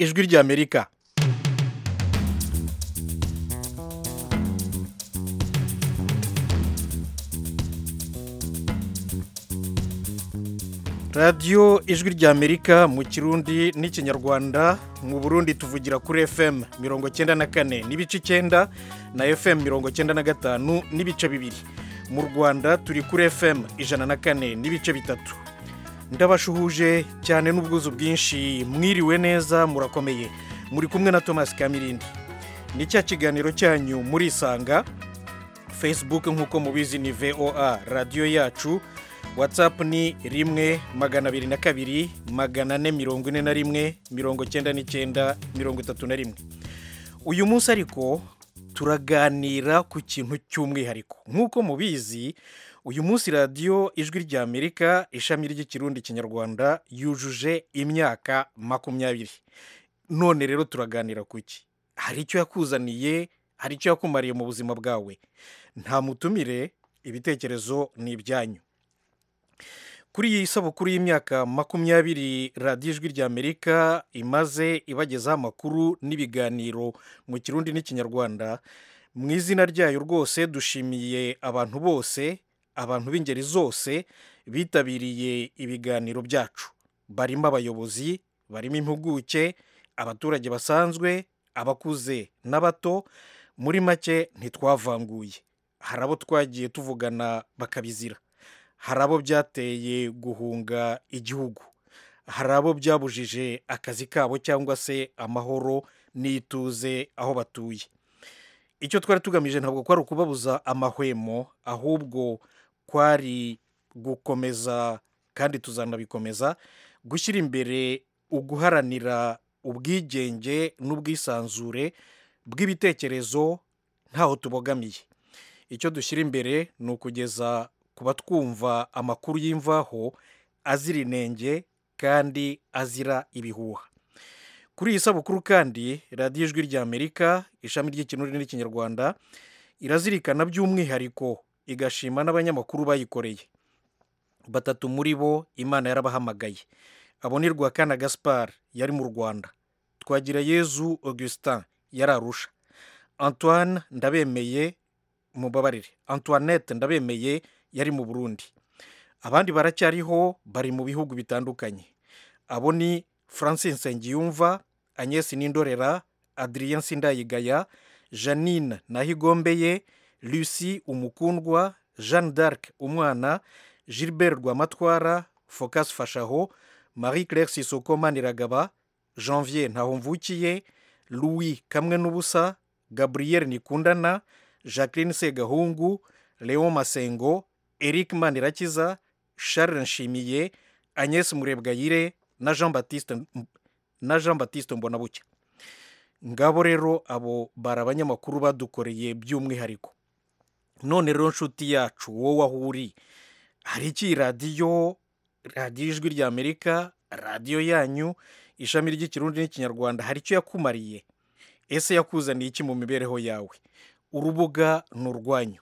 ijwi ry'amerika radiyo ijwi ry'amerika mu kirundi n'ikinyarwanda mu burundi tuvugira kuri fm mirongo icyenda na kane n'ibice icyenda na fm mirongo icyenda na gatanu n'ibice bibiri mu rwanda turi kuri fm ijana na kane n'ibice bitatu ndabashuhuje cyane n'ubwuzu bwinshi mwiriwe neza murakomeye muri kumwe na thomas kamirindi ni cya kiganiro cyanyu murisanga facebook nk'uko mubizi ni voa radiyo yacu watsapu ni rimwe magana abiri na kabiri magana ane mirongo ine na rimwe mirongo icyenda n'icyenda mirongo itatu na rimwe uyu munsi ariko turaganira ku kintu cy'umwihariko nk'uko mubizi uyu munsi radiyo ijwi ry'amerika ishami ry'ikirundi kinyarwanda yujuje imyaka makumyabiri none rero turaganira ku iki hari icyo yakuzaniye hari icyo yakumariye mu buzima bwawe nta mutumire ibitekerezo ni ibyanyu kuri iyi sabukuru y'imyaka makumyabiri radiyo ijwi ry'amerika imaze ibagezaho amakuru n'ibiganiro mu kirundi n'ikinyarwanda mu izina ryayo rwose dushimiye abantu bose abantu b'ingeri zose bitabiriye ibiganiro byacu barimo abayobozi barimo impuguke abaturage basanzwe abakuze n'abato muri make ntitwavanguye hari abo twagiye tuvugana bakabizira hari abo byateye guhunga igihugu hari abo byabujije akazi kabo cyangwa se amahoro n'ituze aho batuye icyo twari tugamije ntabwo kwari ukubabuza amahwemo ahubwo kwari gukomeza kandi tuzanabikomeza gushyira imbere uguharanira ubwigenge n'ubwisanzure bw'ibitekerezo ntaho tubogamiye icyo dushyira imbere ni ukugeza kuba twumva amakuru y'imvaho azira inenge kandi azira ibihuha kuri iyi sabukuru kandi radiyo ijwi ry'amerika ishami ry'ikirundi n'ikinyarwanda irazirikana by'umwihariko igashima n'abanyamakuru bayikoreye batatu muri bo imana yarabahamagaye abonirwa kana gaspar yari mu rwanda twagira yezu augustin yari arusha antoine ndabemeye mubabarire antoinette ndabemeye yari mu burundi abandi baracyariho bari mu bihugu bitandukanye abo ni francis nsengiyumva agnes n'indorera adrien sindayigaya janine nahigombeye lucie umukundwa jeanne d'arc umwana gilbert rwamatwara focas fashaho marie claire sisoko maniragaba janvier ntahomvukiye louis kamwe n'ubusa gabriel nikundana jacqueline segahungu leon masengo eric manirakiza charles nshimiye agnes murebwayire na jean batiste na jean batiste mbonabucya ngabo rero abo bari abanyamakuru badukoreye by'umwihariko none rero nshuti yacu wowe aho uri hari iki radiyo radiyo ijwi ry'amerika radiyo yanyu ishami ry'ikirundi n'ikinyarwanda hari icyo yakumariye ese yakuzaniye iki mu mibereho yawe urubuga ni urwanyu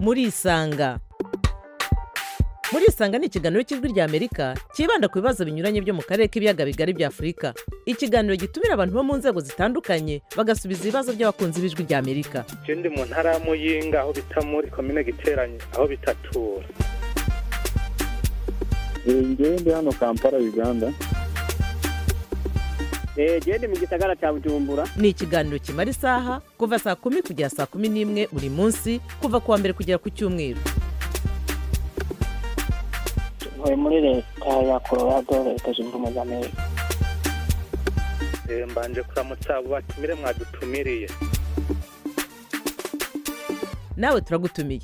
murisanga murisanga ni ikiganiro cy'ijwi ry'amerika cyibanda ku bibazo binyuranye byo mu karere k'ibiyaga bigari bya afurika ikiganiro gitumira abantu bo mu nzego zitandukanye bagasubiza ibibazo by'abakunzi b'ijwi ry'amerika ikindi mu ntara ya muyinga aho bita muri komine giteranye aho bitatura ngewe ndi hano kampala uganda genda mu gisagara cya bujumbura ni ikiganiro kimara isaha kuva saa kumi kugera saa kumi n'imwe buri munsi kuva ku wa mbere kugera ku cyumweru tuvuye muri leta ya colorado leta zunze ubumwe za amerika mbanje kuramutsa abo batumire mwadutumiriye nawe turagutumiye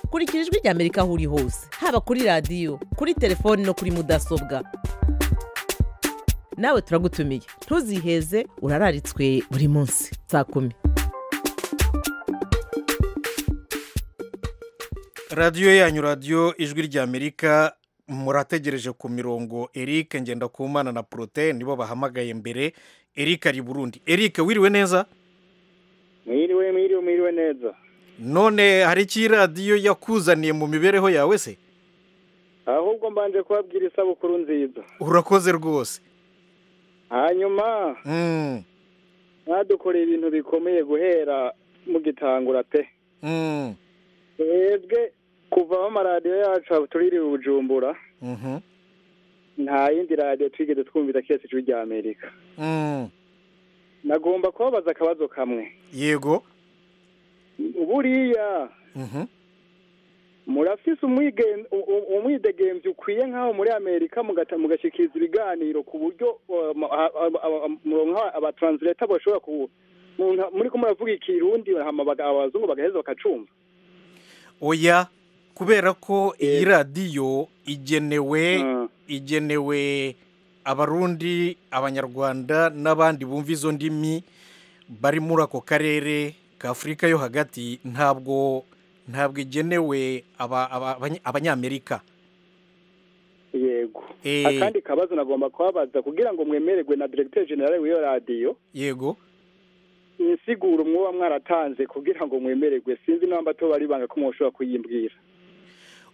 kurikira ijwi ry'amerika aho uri hose haba kuri radiyo kuri telefoni no kuri mudasobwa nawe turagutumiye ntuziheze urararitswe buri munsi saa kumi radiyo yanyu radiyo ijwi ry'amerika murategereje ku mirongo eric ngendakumana na porote nibo bahamagaye mbere eric ari burundi eric wiriwe neza mwiriwe mwiriwe mwiriwe neza none hari iki radiyo yakuzaniye mu mibereho yawe se ahubwo mbanje kubabwira isabukuru nziza urakoze rwose hanyuma Mm, mwadukoreye ibintu bikomeye guhera mugitangura pe mm, twebwe kuva aho amaradiyo yacu tuririwe bujumbura mhm, nta yindi radiyo twigeze twumvira keretse ijwi rya amerika mm. nagomba kubabaza akabazo kamwe yego buriya Mhm. murafise umwigen- u- u- umwidegemvyi ukwiye nk'aho muri amerika mugata- mugashikiriza ibiganiro ku buryo muronka abatranslator bashobora ku mu- muriko muravuga ikirundi hama baga- abazungu bagaheza bakacumva oya kubera ko iyi radiyo igenewe Mm. igenewe abarundi abanyarwanda n'abandi bumva izo ndimi bari muri ako karere ka afurika yo hagati ntabwo ntabwo igenewe aba- aba- abany- abanyamerika yego Eh. akandi kabazo nagomba kubabaza kugira ngo mwemererwe na directeur general w'iyo radiyo yego insiguro mwoba mwaratanze kugira ngo mwemererwe sinzi namba to bari banga ko mwoshobora kuyimbwira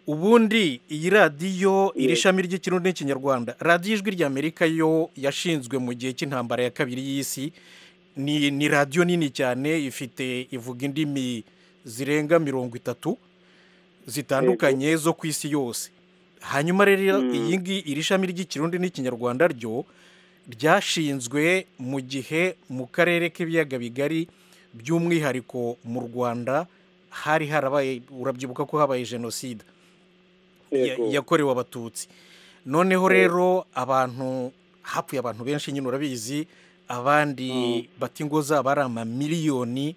ubundi iyi radiyo iri shami ry'ikirundi n'ikinyarwanda radiyo ijwi ry'amerika yo yashinzwe mu gihe cy'intambara ya kabiri y'isi ni ni radiyo nini cyane ifite ivuga indimi zirenga mirongo itatu zitandukanye zo ku isi yose hanyuma rero Mm. iyi ngi- iri shami ry'ikirundi n'ikinyarwanda ryo ryashinzwe mu gihe mu karere k'ibiyaga bigari by'umwihariko mu rwanda hari harabaye urabyibuka ko habaye jenoside ya- Yego. yakorewe abatutsi noneho rero abantu hapfuye abantu benshi nyine urabizi abandi bata ingo zabo ari amamiliyoni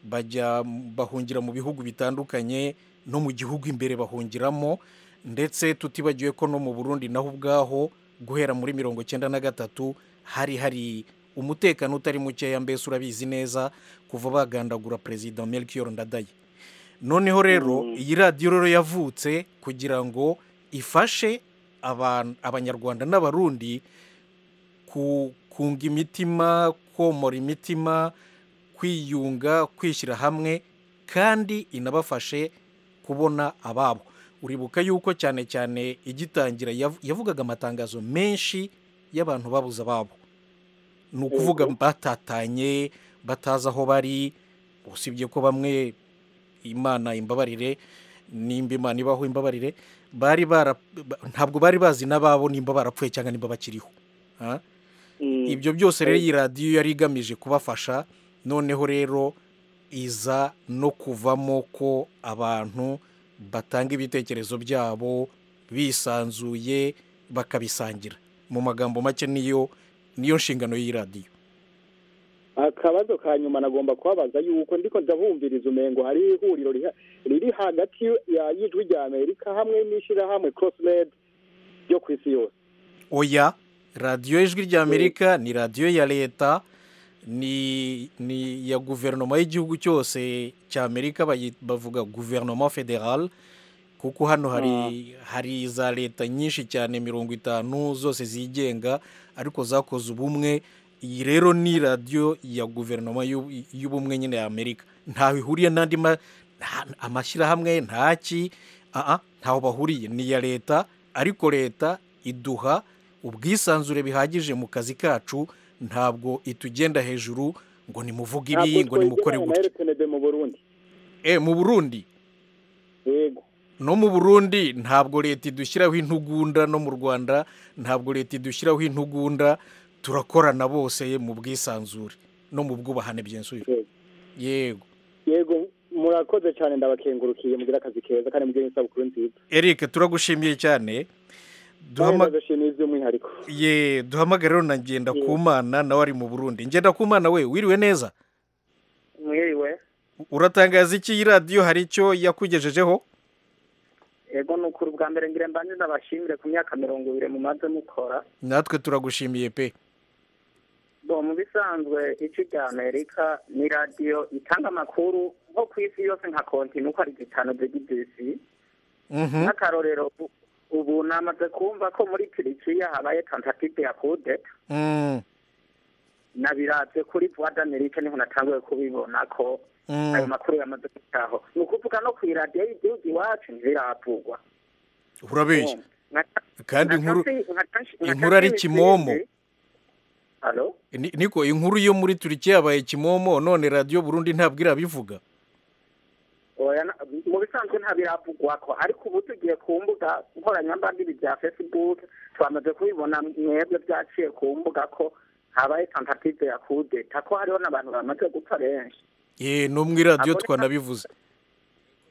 bajya m- bahungira mu bihugu bitandukanye no mu gihugu imbere bahungiramo ndetse tutibagiwe ko no mu burundi naho ubwaho guhera muri mirongo icyenda na gatatu hari hari umutekano utari mukeya mbese urabizi neza kuva bagandagura perezida melchior ndadaye noneho rero iyi radiyo rero yavutse kugira ngo ifashe aban- abanyarwanda n'abarundi ku- kunga imitima komora imitima kwiyunga kwishyira hamwe kandi inabafashe kubona ababo uribuka yuko cyane cyane igitangira yav- yavugaga amatangazo menshi y'abantu babuze ababo ni ukuvuga batatanye batazi aho bari usibye ko bamwe imana imbabarire nimba imana ibaho imbabarire bari bara ba- ntabwo bari bazi n'ababo nimba barapfuye cyangwa nimba bakiriho ha? ibyo byose rero iyi radiyo yari igamije kubafasha noneho rero iza no kuvamo ko abantu batanga ibitekerezo byabo bisanzuye bakabisangira mu magambo make niyo niyo nshingano y'iyi radiyo akabazo ka nyuma nagomba kubabaza yuko ndiko ndabumviriza umengo hari ihuriro riha- riri hagati ya y'ijwi rya amerika hamwe n'ishyirahamwe crossmed ryo ku isi yose oya radiyo ijwi rya amerika ni radiyo ya leta ni ni iya guverinoma y'igihugu cyose cya amerika bayi- bavuga guverinoma federal kuko hano hari hari za leta nyinshi cyane mirongo itanu zose zigenga ariko zakoze ubumwe iyi rero ni radiyo ya guverinoma y'u- y'ubumwe nyine ya amerika ntaho ihuriye n'andi ma- nta- amashyirahamwe ntaki aha ntaho bahuriye ni iya leta ariko leta iduha ubwisanzure bihagije mu kazi kacu ntabwo itugenda hejuru ngo nimuvuge ibi ngo nimukore na gutya rtnb mu burundi Eh, mu burundi yego no mu burundi ntabwo leta idushyiraho intugunda no mu rwanda ntabwo leta idushyiraho intugunda turakorana bose mu bwisanzure no mu bwubahane byensuye Yego. yego yego murakoze cyane ndabakengurukiye mugira akazi keza kandi mugire isabukuru nziza eric turagushimiye cyane kandi Duhama- ndazishimiye iby'umwihariko ye duhamagare rero na ngenda ku mana nawe ari mu burundi ngenda ku mana we wiriwe neza mwiriwe uratangaza iki iyi radiyo hari icyo yakugejejeho yego ni ukuri bwa mbere ngira mbanze ndabashimire ku myaka mirongo ibiri mumaze mukora natwe turagushimiye pe bo mu bisanzwe ijwi rya amerika ni radiyo itanga amakuru nko ku isi yose nka kontinu uko ari zitanu zigize Mhm. nk'akarorero ubu- ubu namaze kumva ko muri turikiya habaye tentative ya kudeta Mm, nabiratse kuri voix d'Amerique niho natanguye kubibona ko mm. ayo makuru yamaze gutaho ni ukuvuga no ku iradiyo y'igihugu iwacu ntibiravugwa urabeshya Urumva. kandi inkuru inkuru ari kimomo Ni- niko inkuru yo muri turiki yabaye kimomo none radiyo burundi ntabwo irabivuga oya na- mu bisanzwe ntabiravugwa ko ariko ubu tugiye ku mbuga nkoranyambaga ibi bya facebook twamaze kubibona mwebwe byaciye ku mbuga ko habaye tentative ya kudeta ko hariho n'abantu bamaze gupfa benshi ye no mu iradiyo Abone- twanabivuze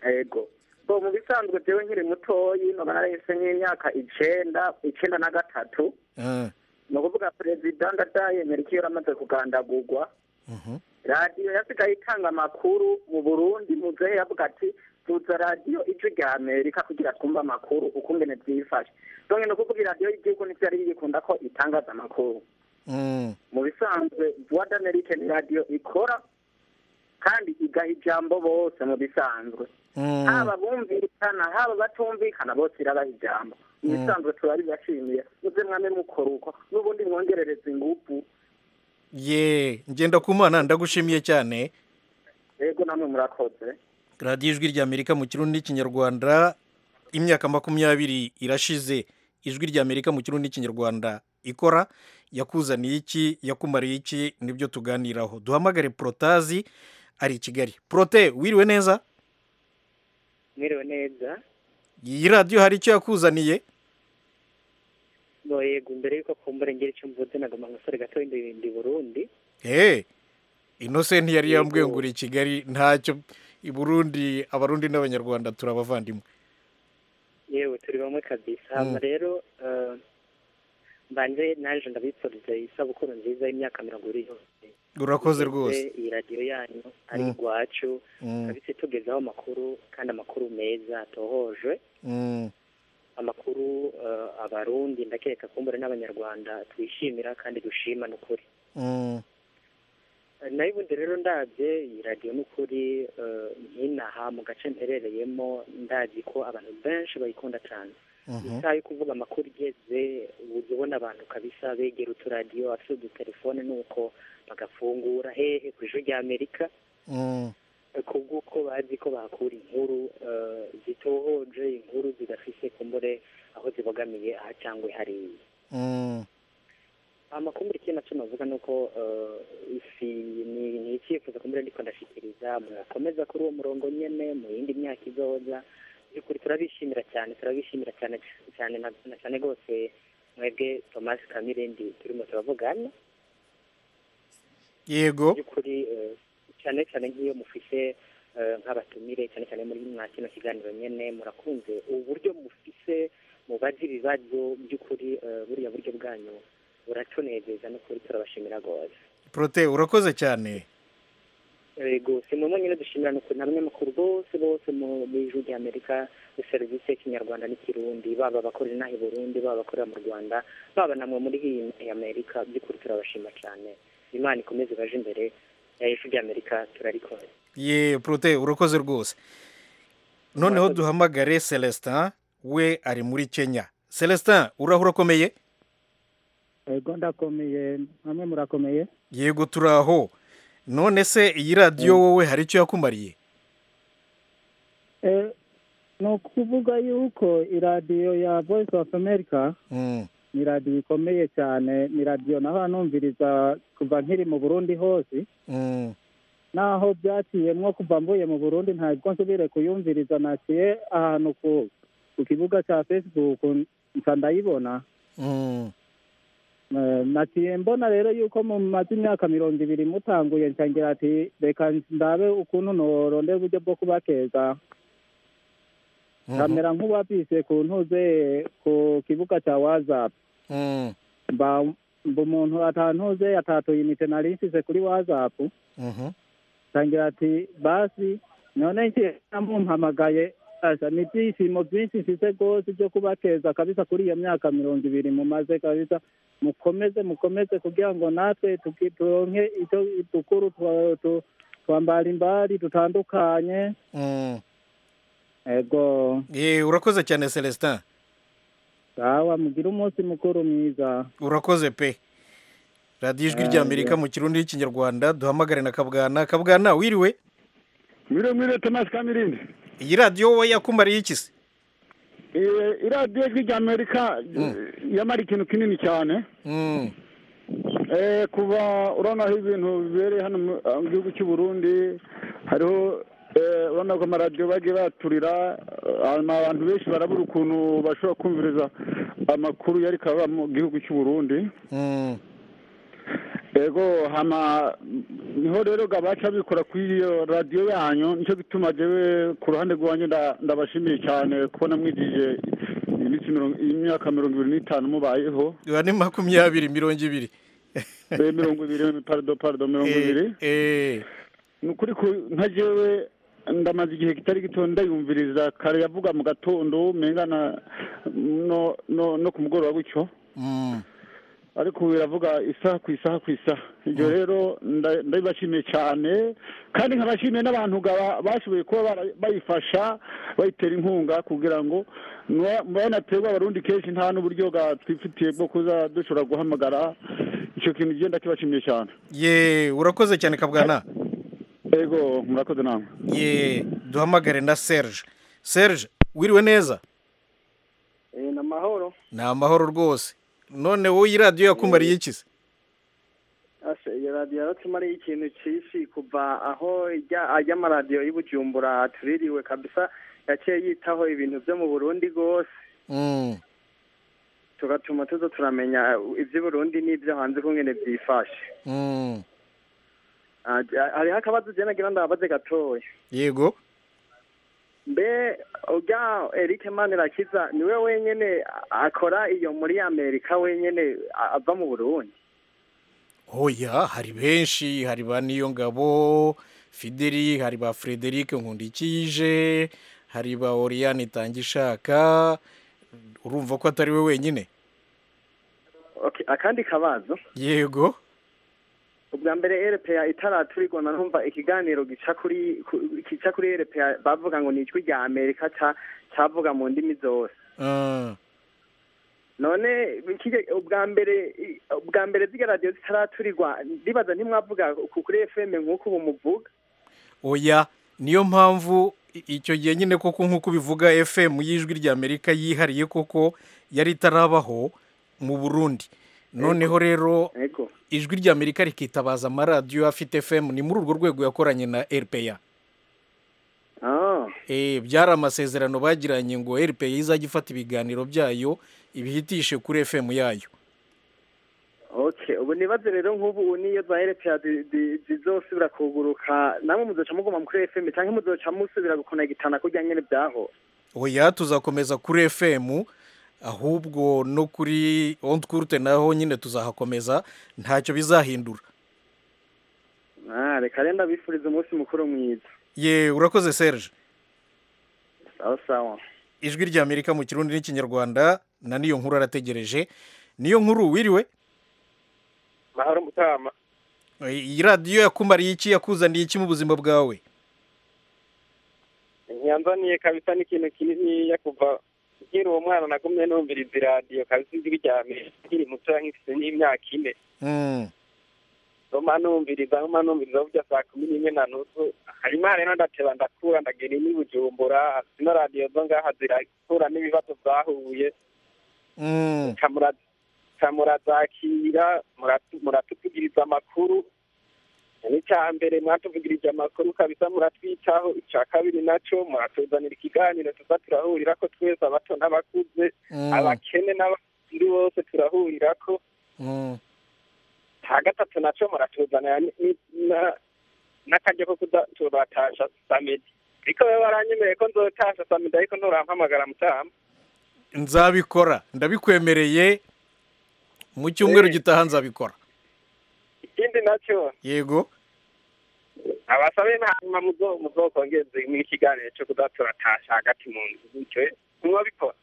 ego bo mu bisanzwe jewe nkiri mutoyi noba narahise nk'imyaka icenda icenda na gatatu Ah, ni ukuvuga perezida ndadayemera icyo yari amaze kugandagurwa mhm. radiyo yasigaye itanga amakuru mu burundi muzehe yavuga ati tuza radiyo ije rya amerika kugira twumve amakuru ukungene byifashe donke ni ukuvuga radiyo y'igihugu nivyo yari yikunda ko itangaza amakuru Mm. mu bisanzwe voix d'amerique ni radiyo ikora kandi igaha ijambo bose mu bisanzwe Mm. haba bumvikana haba batumvikana bose irabaha ijambo mu bisanzwe turabibashimiye muze mwame mukora uko n'ubundi mwongerereza ingufu ye ngenda ku mana ndagushimiye cyane yego namwe murakoze radiyo ijwi ry'amerika mu kirundi n'ikinyarwanda imyaka makumyabiri irashize ijwi ry'amerika mu kirundi n'ikinyarwanda ikora yakuzaniye iki yakumariye iki nibyo tuganiraho duhamagare porotazi ari i kigali porote wiriwe neza mwiriwe neza iyi radiyo hari icyo yakuzaniye ngo yego mbere yuko kumbura ngera icyo mvuze nagomba ngasore gato ndi burundi he inosenti yari Yego. yambwiye ngo uri i kigali ntacyo i burundi abarundi n'abanyarwanda turabavandimwe yewe turi bamwe kabisa hama rero eh, mbanje naje ndabipfurize isabukuru nziza y'imyaka mirongo ibiri yose urakoze Mbese rwose iyi radiyo yanyu ari Mm. igwacu Mm, kabisa itugezaho amakuru kandi amakuru meza atohoje mm. amakuru eh, abarundi ndakeka kumbura n'abanyarwanda twishimira kandi dushima n'ukuri Mm, nayo ubundi rero ndabye iyi radiyo ni ukuri eh, nk'inaha mu gace mperereyemo ndazi ko abantu benshi bayikunda cyane mhm, isaha yo kuvuga amakuru igeze ujya ubona abantu kabisa begera uturadiyo afite udutelefone nuko bagafungura hehe ku ijwi rya amerika mm, eh, kubw'uko bazi ko bahakura inkuru eh, zitohoje inkuru zidafise kumbure aho zibogamiye aha cyangwa hariya mm. amakumbure ikintu nacyo navuga ni uko eh, isi ni ni icyifuzo kumbure ndiko ndashikiriza mwakomeza kuri uwo murongo nyene mu yindi myaka izoza byukuri turabishimira cyane turabishimira cyane cyane na na cyane rwose mwebwe thomas kamirindi turimo turavugana yego byukuri eh, cyane cyane nk'iyo mufise eh, nk'abatumire cyane cyane muri mwa kino kiganiro nyene murakunze uburyo mufise mubaza ibibazo by'ukuri eh, buriya buryo bwanyu buratunezeza n'ukuri turabashimira rwose prote urakoze cyane yego si mwe mwonyine dushimira ni ukuntu abanyamakuru bose bose mu mu ijwi rya amerika muri serivisi y'ikinyarwanda n'ikirundi baba abakorera inaha i burundi baba abakorera mu rwanda baba namwe muri iyi iyi amerika by'ukuri turabashima cyane imana ikomeze ibaje imbere eh, ijwi rya amerika turarikora ye prote urakoze rwose noneho Urakoze. duhamagare celestin we ari muri kenya celestin uraho urakomeye Ego ndakomeye, namwe murakomeye. yego turaho none se iyi radiyo wowe hari icyo yakumariye Eh, ni ukuvuga yuko iradiyo ya Voice of America Mm, ni radiyo ikomeye cyane, ni radiyo nahora numviriza kuva nkiri mu Burundi hose, mm, naho byaciyemwo kuva mvuye mu Burundi ntabwo nsubire kuyumviriza, naciye ahantu ku ku kibuga cya Facebook nca ndayibona. mm, Eh, naciye mbona rero yuko mumaze imyaka mirongo ibiri mutanguye nshangira ati reka ndabe ukuntu norondera uburyo bwo kubakeza mhm, nkamera nk'uwapise ku ntuze ku kibuga cya wazapu mm, mba mba umuntu atantuze atatuye imite nari nsize kuri wazapu mhm, nshangira ati basi none ngiye mumpamagaye asa ni ibyishimo byinshi mfise rwose byo kubakeza kabisa kuri iyo myaka mirongo ibiri mumaze kabisa mukomeze mukomeze kugira ngo natwe tuki- turonke icyo dukuru twa- tu- twambara imbari dutandukanye mm. ego ye urakoze cyane celestin sawa mugire umunsi mukuru mwiza urakoze pe radiyo ijwi Ah, ry'amerika mu kirundi n'ikinyarwanda duhamagare na kabwana kabwana wiriwe mwire mwire tomasi kamirindi iyi radiyo wowe yakumariye iki se Eh, iradiyo ijwi rya amerika yamara ikintu kinini cyane Mm. Eh, kuva urabona aho ibintu bibereye hano mu ah, mu gihugu cy'u burundi hariho eh, urabona ko amaradiyo bagiye bayaturira ah, abantu benshi barabura ukuntu bashobora kumviriza amakuru yari kabura mu gihugu cy'u burundi Mm. ego hama niho rero gabaca bikora kuri iyo radiyo yanyu nicyo gituma jewe ku ruhande rwanyu nda- ndabashimiye cyane kubona mwigije iminsi mirongo- imyaka mirongo ibiri n'itanu mubayeho Ubu ni makumyabiri mirongo ibiri Eh, mirongo ibiri parido parido mirongo ibiri Eh, eh. ni ukuri ku- nka jewe ndamaze igihe kitari gito ndayumviriza kare yavuga mu gatondo mengana no no no ku mugoroba gutyo Mm. ariko ubu biravuga isaha ku isaha ku isaha ibyo rero nda- ndabibashimiye cyane kandi nkabashimiye n'abantu ga- bashoboye kuba bara- bayifasha bayitera inkunga kugira ngo banaterwa abarundi kenshi nta n'uburyo ga twifitiye bwo kuza dushobora guhamagara icyo kintu genda kibashimiye cyane ye urakoze cyane kabwana ego murakoze namwe ye duhamagare na serge serge wiriwe neza ni amahoro ni amahoro rwose none wowe iyi radiyo yakumariye iki se ase iyo radiyo yaratumariye ikintu cyinshi kuva aho ijya ajya amaradiyo y'i bujumbura tuririwe kabisa yaciye yitaho ibintu byo mu burundi rwose Mm. tugatuma tuza turamenya iby'i burundi n'ibyo hanze kungene byifashe Mm. Ah, hariho akabazo ugenda ngira ndababaze gatoya yego mbe ujya eric manirakiza niwe wenyene akora iyo muri amerika wenyene a- ava mu burundi oya hari benshi hari ba niyongabo fideli hari ba frederic nkundikije hari ba oriyane itangishaka urumva ko atari we wenyine Okay, akandi kabazo yego ubwa mbere erepeya itaraturigona numva ikiganiro gica kuri ku- gica kuri erepeya bavuga ngo ni ijwi rya amerika ca- cavuga mu ndimi zose Ah, none ikije- ubwa mbere i- ubwa mbere zirya radiyo zitaraturigwa ndibaza ntimwavuga ku- kuri fm nk'uko ubu muvuga oya niyo mpamvu i- icyo gihe nyine koko nk'uko bivuga fm y'ijwi ry'amerika yihariye koko yari itarabaho mu burundi noneho rero ego ijwi ry'amerika rikitabaza amaradiyo afite fm ni muri urwo rwego yakoranye na rpa ah Eh, byari amasezerano bagiranye ngo rpa izajya ifata ibiganiro byayo ibihitishe kuri fm yayo okay ubu nibaze rero nk'ubu niyo za erepeya zi- zi- zizosubira kuguruka namwe muzoca muguma kuri fm canke muzoca musubira gukonagitana kurya nyene byaho oya tuzakomeza kuri fm ahubwo no kuri ontkurute naho nyine tuzahakomeza ntacyo bizahindura ah reka rero ndabifuriza umunsi mukuru mwiza ye urakoze serge sawa sawa ijwi ry'amerika mu kirundi n'ikinyarwanda na niyo nkuru arategereje niyo nkuru wiriwe mahoro mutama Eh, iyi radiyo yakumariye iki yakuzaniye iki mu buzima bwawe ntiyanzaniye kabisa n'ikintu kininiya kuva nkiri uwo mwana nagumye numviriza iradiyo kabisa ijwi rya mbere nkiri muto nkifite n'imyaka ine Mm, numa numviriza numa numviriza burya saa kumi n'imwe na nusu hanyuma rero ndateba ndakura ndagera n'i bujumbura zino radiyo zo ngaha zirakura n'ibibazo zahuye mm. kamura- kamurazakira muratu- muratuvugiriza amakuru n'icya mbere mwatuvugirije amakuru kabisa muratwitaho icya kabiri naco muratuzanira ikiganiro tuza turahurira ko twese abato n'abakuze Mm, abakene n'abakuru bose turahurira ko mm. nta gatatu naco muratuzanira ni- ni- na- n'akaryo ko kuza turatasha samedi ariko we waranyemereye ko nzotasha samedi ariko nturampamagara mutama nzabikora ndabikwemereye mu cyumweru Eh. gitaha nzabikora ikindi naco yego abasabe hanyuma muzo muzokongeze mu kiganiro cyo kudaturatasha hagati mu nzu bityo mwabikora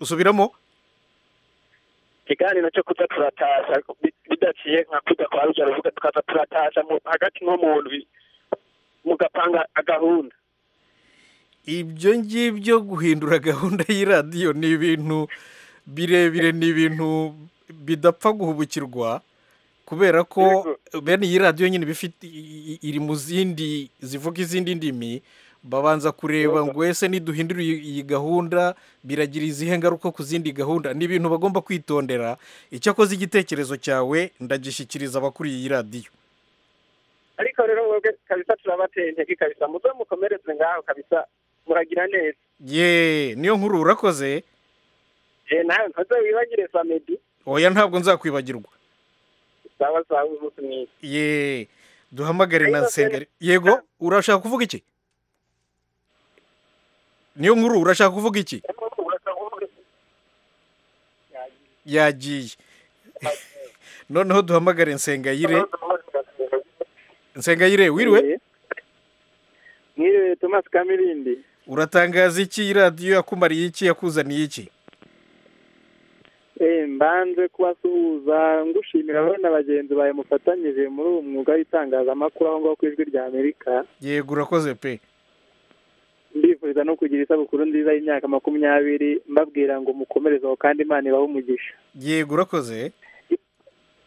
usubiramo ikiganiro cyo kudaturatasha bi- bidaciye nka kujya kwa rujya ruvuga tukaza turatasha mu- hagati nko mu ndwi mugapanga agahunda ibyo ngibyo guhindura gahunda y'iradiyo ni ibintu birebire ni ibintu bidapfa guhubukirwa kubera ko bene iyi radiyo nyine iba ifite- i- i- iri mu zindi zivuga izindi ndimi babanza kureba ngo ese niduhindura iyi iyi gahunda biragira izihe ngaruka ku zindi gahunda ni ibintu bagomba kwitondera icyakoze igitekerezo cyawe ndagishyikiriza abakuriye iyi radiyo ariko rero mwebwe kabisa turabateye intege kabisa muze mukomereze ngaho kabisa muragira neza ye niyo nkuru urakoze eh nawe ntuze wibagire samedi oya ntabwo nzakwibagirwa sawa sawa umunsi mwiza ye duhamagare na Ariko nsengeri se- yego urashaka kuvuga iki niyo nkuru urashaka kuvuga iki yagiye noneho duhamagare nsengayire nsengayire wiriwe mwiriwe tomasi kamirindi uratangaza iki iyi radiyo yakumariye iki yakuzaniye iki Eh, mbanze kubasuhuza ngushimira rero na bagenzi bawe mufatanyije muri uwo mwuga w'itangazamakuru aho ngaho ku ijwi rya amerika yego urakoze pe ndifuriza no kugira isabukuru nziza y'imyaka makumyabiri mbabwira ngo mukomerezeho kandi imana ibahe umugisha yego urakoze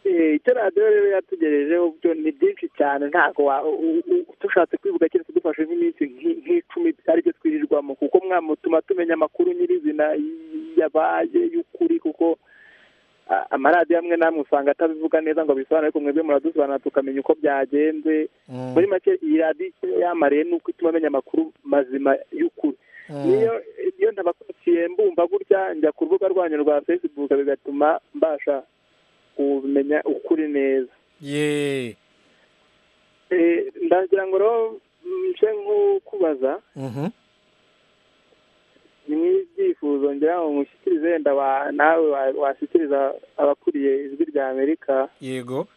Eh, icyo radiyo rero yatugejejeho byo ni byinshi cyane ntabwo wa- u- u- dushatse kwivuga keretse dufashe nk'iminsi nk'i- nk'icumi aribyo twirirwamo kuko mwamutuma tumenya amakuru nyirizina y- yabaye y'ukuri kuko a- amaradiyo amwe namwe usanga atabivuga neza ngo abisobanure ariko mwebwe muradusobanura tukamenya uko byagenze Mm, muri make iyi radiyo icyo yamariye ni uko ituma amenya amakuru mazima y'ukuri mm. niyo iyo ntabakurikiye mbumva gutya njya ku rubuga rwanyu rwa facebook bigatuma mbasha kumenya ukuri neza ye Eh, ndagira ngo rero nce nk'ukubaza mhm. ni nk'ibyifuzo ngira ngo mushyikirize wenda wa- nawe wa- washyikiriza abakuriye ijwi rya amerika yego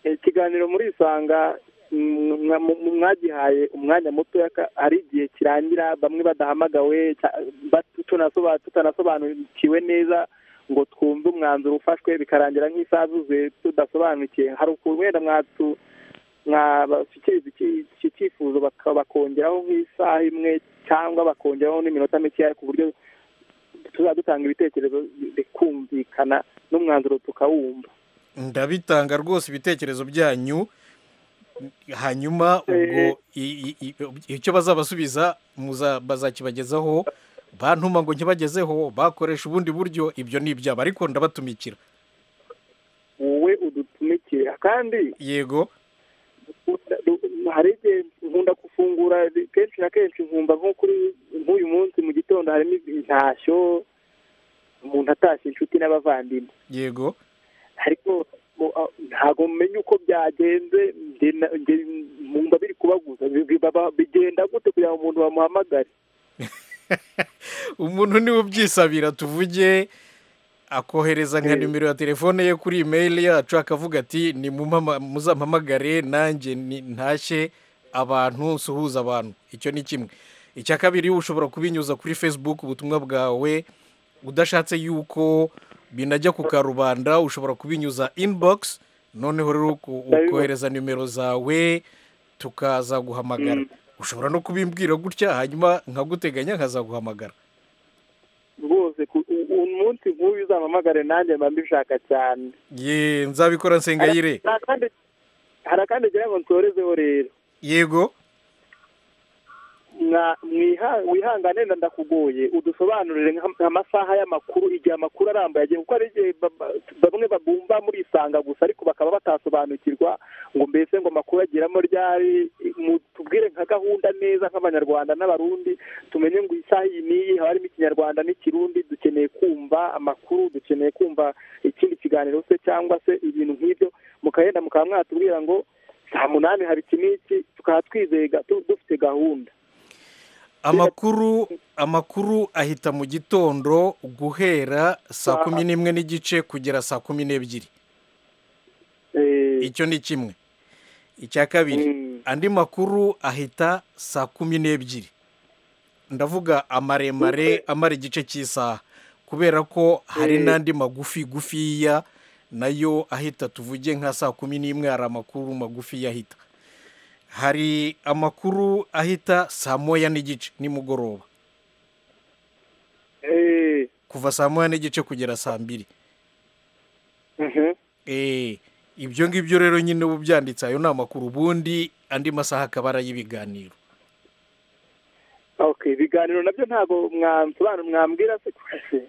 ikiganiro muri isanga mm, mwa- mu- mwagihaye umwanya muto hari igihe kirangira bamwe badahamagawe ca- ba- tunasoba- tutanasobanukiwe neza ngo twumve umwanzuro ufashwe bikarangira nk'isaha zuzuye tudasobanukiye hari ukuntu wenda mwatu- mwabashyikiriza iki- iki cyifuzo baka- bakongeraho nk'isaha imwe cyangwa bakongeraho n'iminota mikeya ku buryo tuzaba dutanga ibitekerezo bikumvikana n'umwanzuro tukawumva ndabitanga rwose ibitekerezo byanyu hanyuma ubwo i- i- i- icyo bazabasubiza muza- bazakibagezaho bantuma ngo nkibagezeho bakoresha ubundi buryo ibyo ni ibyabo ariko ndabatumikira wowe udutumikire kandi yego hari igihe nkunda gufungura kenshi na kenshi nkumva nko kuri nk'uyu munsi mu gitondo harimo intashyo umuntu atashye inshuti n'abavandimwe yego ariko mu- a- ntabwo menya uko byagenze nge na- nge- nkumva biri kubaguza bi- bi- baba- bigenda gute kugira ngo umuntu bamuhamagare umuntu niwe ubyisabira tuvuge akohereza nka Eh. nimero ya telefone ye kuri imeri yacu akavuga ati ni muzampamagare nanjye ni- ntashye abantu suhuza abantu icyo ni kimwe icya kabiri ushobora kubinyuza kuri facebook ubutumwa bwawe udashatse yuko binajya ku karubanda ushobora kubinyuza inbox noneho rero uko- Ndabibona. ukohereza nimero zawe tukaza guhamagara Mm. ushobora no kubimbwira gutya hanyuma nkaguteganya nkazaguhamagara rwose ku- u- umunsi nk'uyu uzampamagare nanjye mba mbishaka cyane ye nzabikora nsengayire Hari akandi- hari akandi ngira ngo nsorezeho rero yego mwa- mwiha- wihangane nda ndakugoye udusobanurire nka- nk'amasaha y'amakuru igihe amakuru arambuye agiye kuko hari igihe ba- ba- bamwe babumba muri isanga gusa ariko bakaba batasobanukirwa ngo mbese ngo amakuru agiramo ryari mu- tubwire nka gahunda neza nk'abanyarwanda n'abarundi tumenye ngo isaha iyi n'iyi haba harimo ikinyarwanda n'ikirundi dukeneye kumva amakuru dukeneye kumva ikindi kiganiro se cyangwa se ibintu nk'ibyo mukagenda mukaba mwatubwira ngo saa munani hari iki n'iki tukaba twizeye ga- tu- dufite gahunda amakuru amakuru ahita mu gitondo guhera saa kumi n'imwe n'igice kugera saa kumi n'ebyiri Eh, icyo ni kimwe icya kabiri mm, andi makuru ahita saa kumi n'ebyiri ndavuga amaremare amara igice cy'isaha kubera ko hari Eh. n'andi magufi gufiya nayo ahita tuvuge nka saa kumi n'imwe hari amakuru magufi ahita hari amakuru ahita saa moya n'igice nimugoroba eh, kuva saa moya n'igice kugera saa mbiri mhm. Eh, ibyo ngibyo rero nyine uba ubyanditse ayo ni amakuru ubundi andi masaha akaba ari ay'ibiganiro biganiro nabyo ntabwo mwansobanura mwambwira se kwese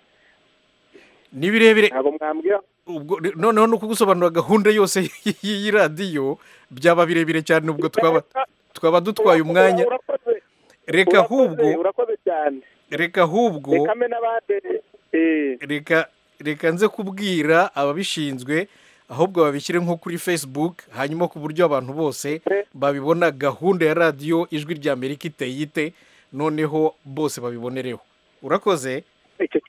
ni birebire ntabwo mwambwira ubwo noneho ni ukugusobanura gahunda yose y'iyi radiyo byaba birebire cyane ubwo twaba twaba dutwaye umwanya Urakoze, reka urakoze, ahubwo urakoze cyane reka ahubwo reka mbe n'abandi eh, reka reka nze kubwira ababishinzwe ahubwo babishyire nko kuri facebook hanyuma ku buryo abantu bose babibona gahunda ya radiyo ijwi rya amerika iteye ite noneho bose babibonereho urakoze icyo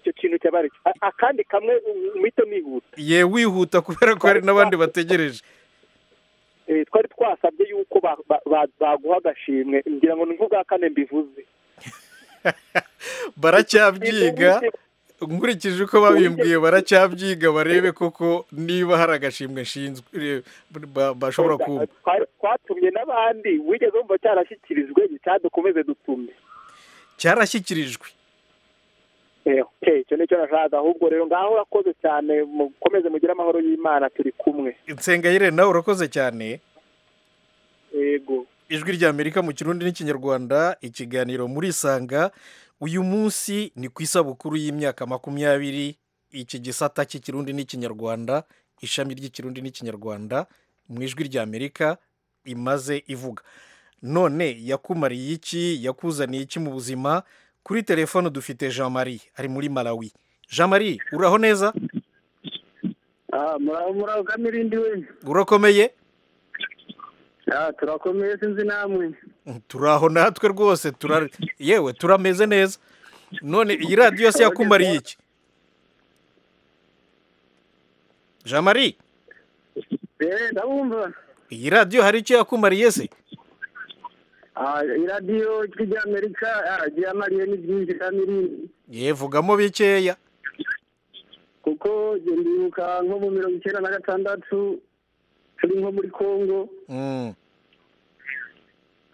icyo kintu cyabari A- akandi kamwe umito nihuta ye wihuta kubera ko hari n'abandi bategereje Eh, twari twasabye yuko ba- ba- ba- baguha agashimwe ngira ngo ni nk'ubwa kane mbivuze baracyabyiga nkurikije uko babimbwiye baracyabyiga barebe koko niba hari agashimwe nshinzwe eh, ba- bashobora kumva Twari- twatumye n'abandi wigeze wumva cyarashyikirijwe cyadukomeze dutume cyarashyikirijwe Eh, okay, icyo nicyo nashakaga ahubwo rero ngaho urakoze cyane mukomeze mugire amahoro y'imana turi kumwe nsengayire nawe urakoze cyane yego ijwi rya amerika mu kirundi n'ikinyarwanda ikiganiro muri isanga uyu munsi ni ku isabukuru y'imyaka makumyabiri iki gisata cy'ikirundi n'ikinyarwanda ishami ry'ikirundi n'ikinyarwanda mu ijwi rya amerika imaze ivuga none yakumariye iki yakuzaniye iki mu buzima kuri telefone dufite jean marie ari muri malawi jean marie uraho neza ah muraho muraho kamirindi we urakomeye ah turakomeye sinzi namwe turaho natwe rwose tura yewe turameze neza none iyi radiyo yose yakumariye iki jean marie eh ndabumva iyi radiyo hari icyo yakumariye se ah iradiyo ry'amerika ah ryamariye ni byinshi kamirindi ye vugamo bikeya kuko njye ndibuka nko mu mirongo icyenda na gatandatu turi nko muri kongo Mm,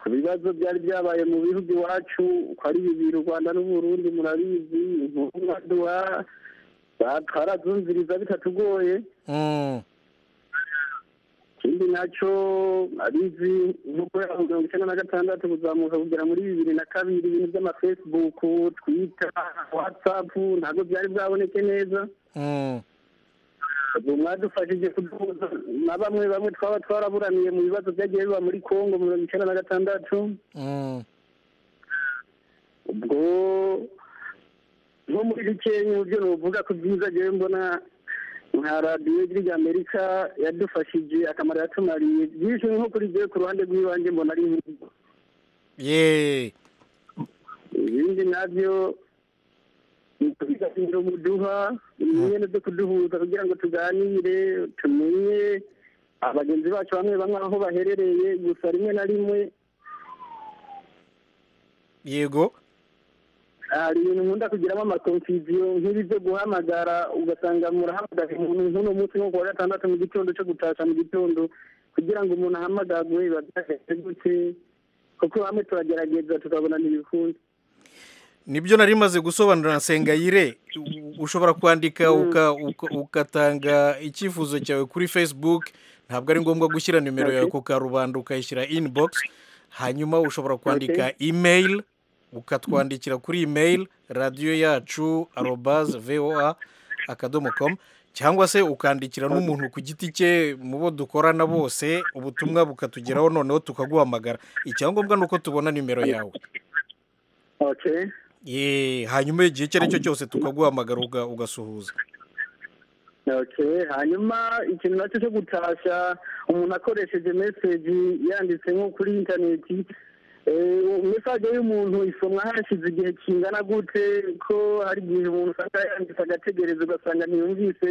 ku bibazo byari byabaye mu bihugu iwacu ko ari bibiri u rwanda n'uburundi murabizi intumwaduwa twarazumviriza bitatugoye mm. ikindi nacyo abizi nko kubera mirongo icyenda na gatandatu kuzamuka kugera muri bibiri na kabiri ibintu by'amafacebook twita watsapu ntabwo byari bwaboneke neza Mm. ubu mwadufashije kuduhuza na bamwe bamwe twaba twaraburaniye mu bibazo byagiye biba muri kongo mu mirongo icyenda na gatandatu Mm. ubwo nko muri bikenya uburyo nuvuga ku byiza jewe mbona nka radiyo ijwi amerika yadufashije akamaro yatumariye byinshi nko kuri jewe ku ruhande rw'ibanjye mbona ari nk'ibyo ye ibindi nabyo ni ukubiganiro muduha imyenda zo kuduhuza kugira ngo tuganire tumenye abagenzi bacu bamwe bamwe aho baherereye gusa rimwe na rimwe yego hari ibintu nkunda kugiramo amakonfuziyo nk'ibi byo guhamagara ugasanga murahamagara umuntu nk'uno munsi nko ku wa gatandatu mu gitondo cyo gutasha mu gitondo kugira ngo umuntu ahamagarwe biba byaheze gute kuko bamwe turagerageza tukabona ntibikunze nibyo nari maze gusobanura nsengayire U- ushobora kwandika uka- uka- ugatanga icyifuzo cyawe kuri facebook ntabwo ari ngombwa gushyira nimero yawe ku karubanda ukayishyira inbox hanyuma ushobora kwandika email ukatwandikira kuri email radiyo yacu arobaz voa akadomo com cyangwa se ukandikira n'umuntu ku giti cye mu bo dukorana bose ubutumwa bukatugeraho noneho tukaguhamagara icyangombwa ni uko tubona nimero yawe okay ye hanyuma igihe icyo ari cyo cyose tukaguhamagara uga- ugasuhuza okay hanyuma ikintu nacyo cyo gutasha umuntu akoresheje meseji yanditse nko kuri interineti mesaje y'umuntu isomwa hashize igihe kingana gute ko hari igihe umuntu usanga yanditse agategereza ugasanga ntiyumvise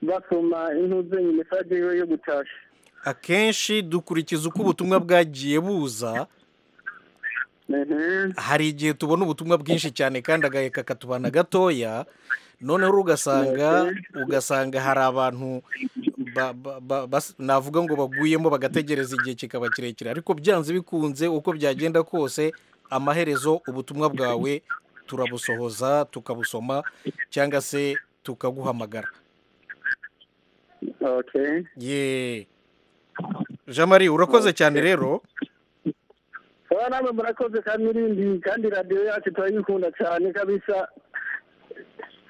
basoma intuzenye mesaje yiwe yo gutasha akenshi dukurikiza uko ubutumwa bwagiye buza Mhm. hari igihe tubona ubutumwa bwinshi cyane kandi agaheka katubana gatoya noneho ugasanga ugasanga hari abantu ba- ba- ba- bas- navuga ngo baguyemo bagategereza igihe kikaba kirekire ariko byanze bikunze uko byagenda kose amaherezo ubutumwa bwawe turabusohoza tukabusoma cyangwa se tukaguhamagara okay ye jean marie urakoze cyane rero so muraba namwe murakoze kandi irindi kandi radiyo yacu turayikunda cyane kabisa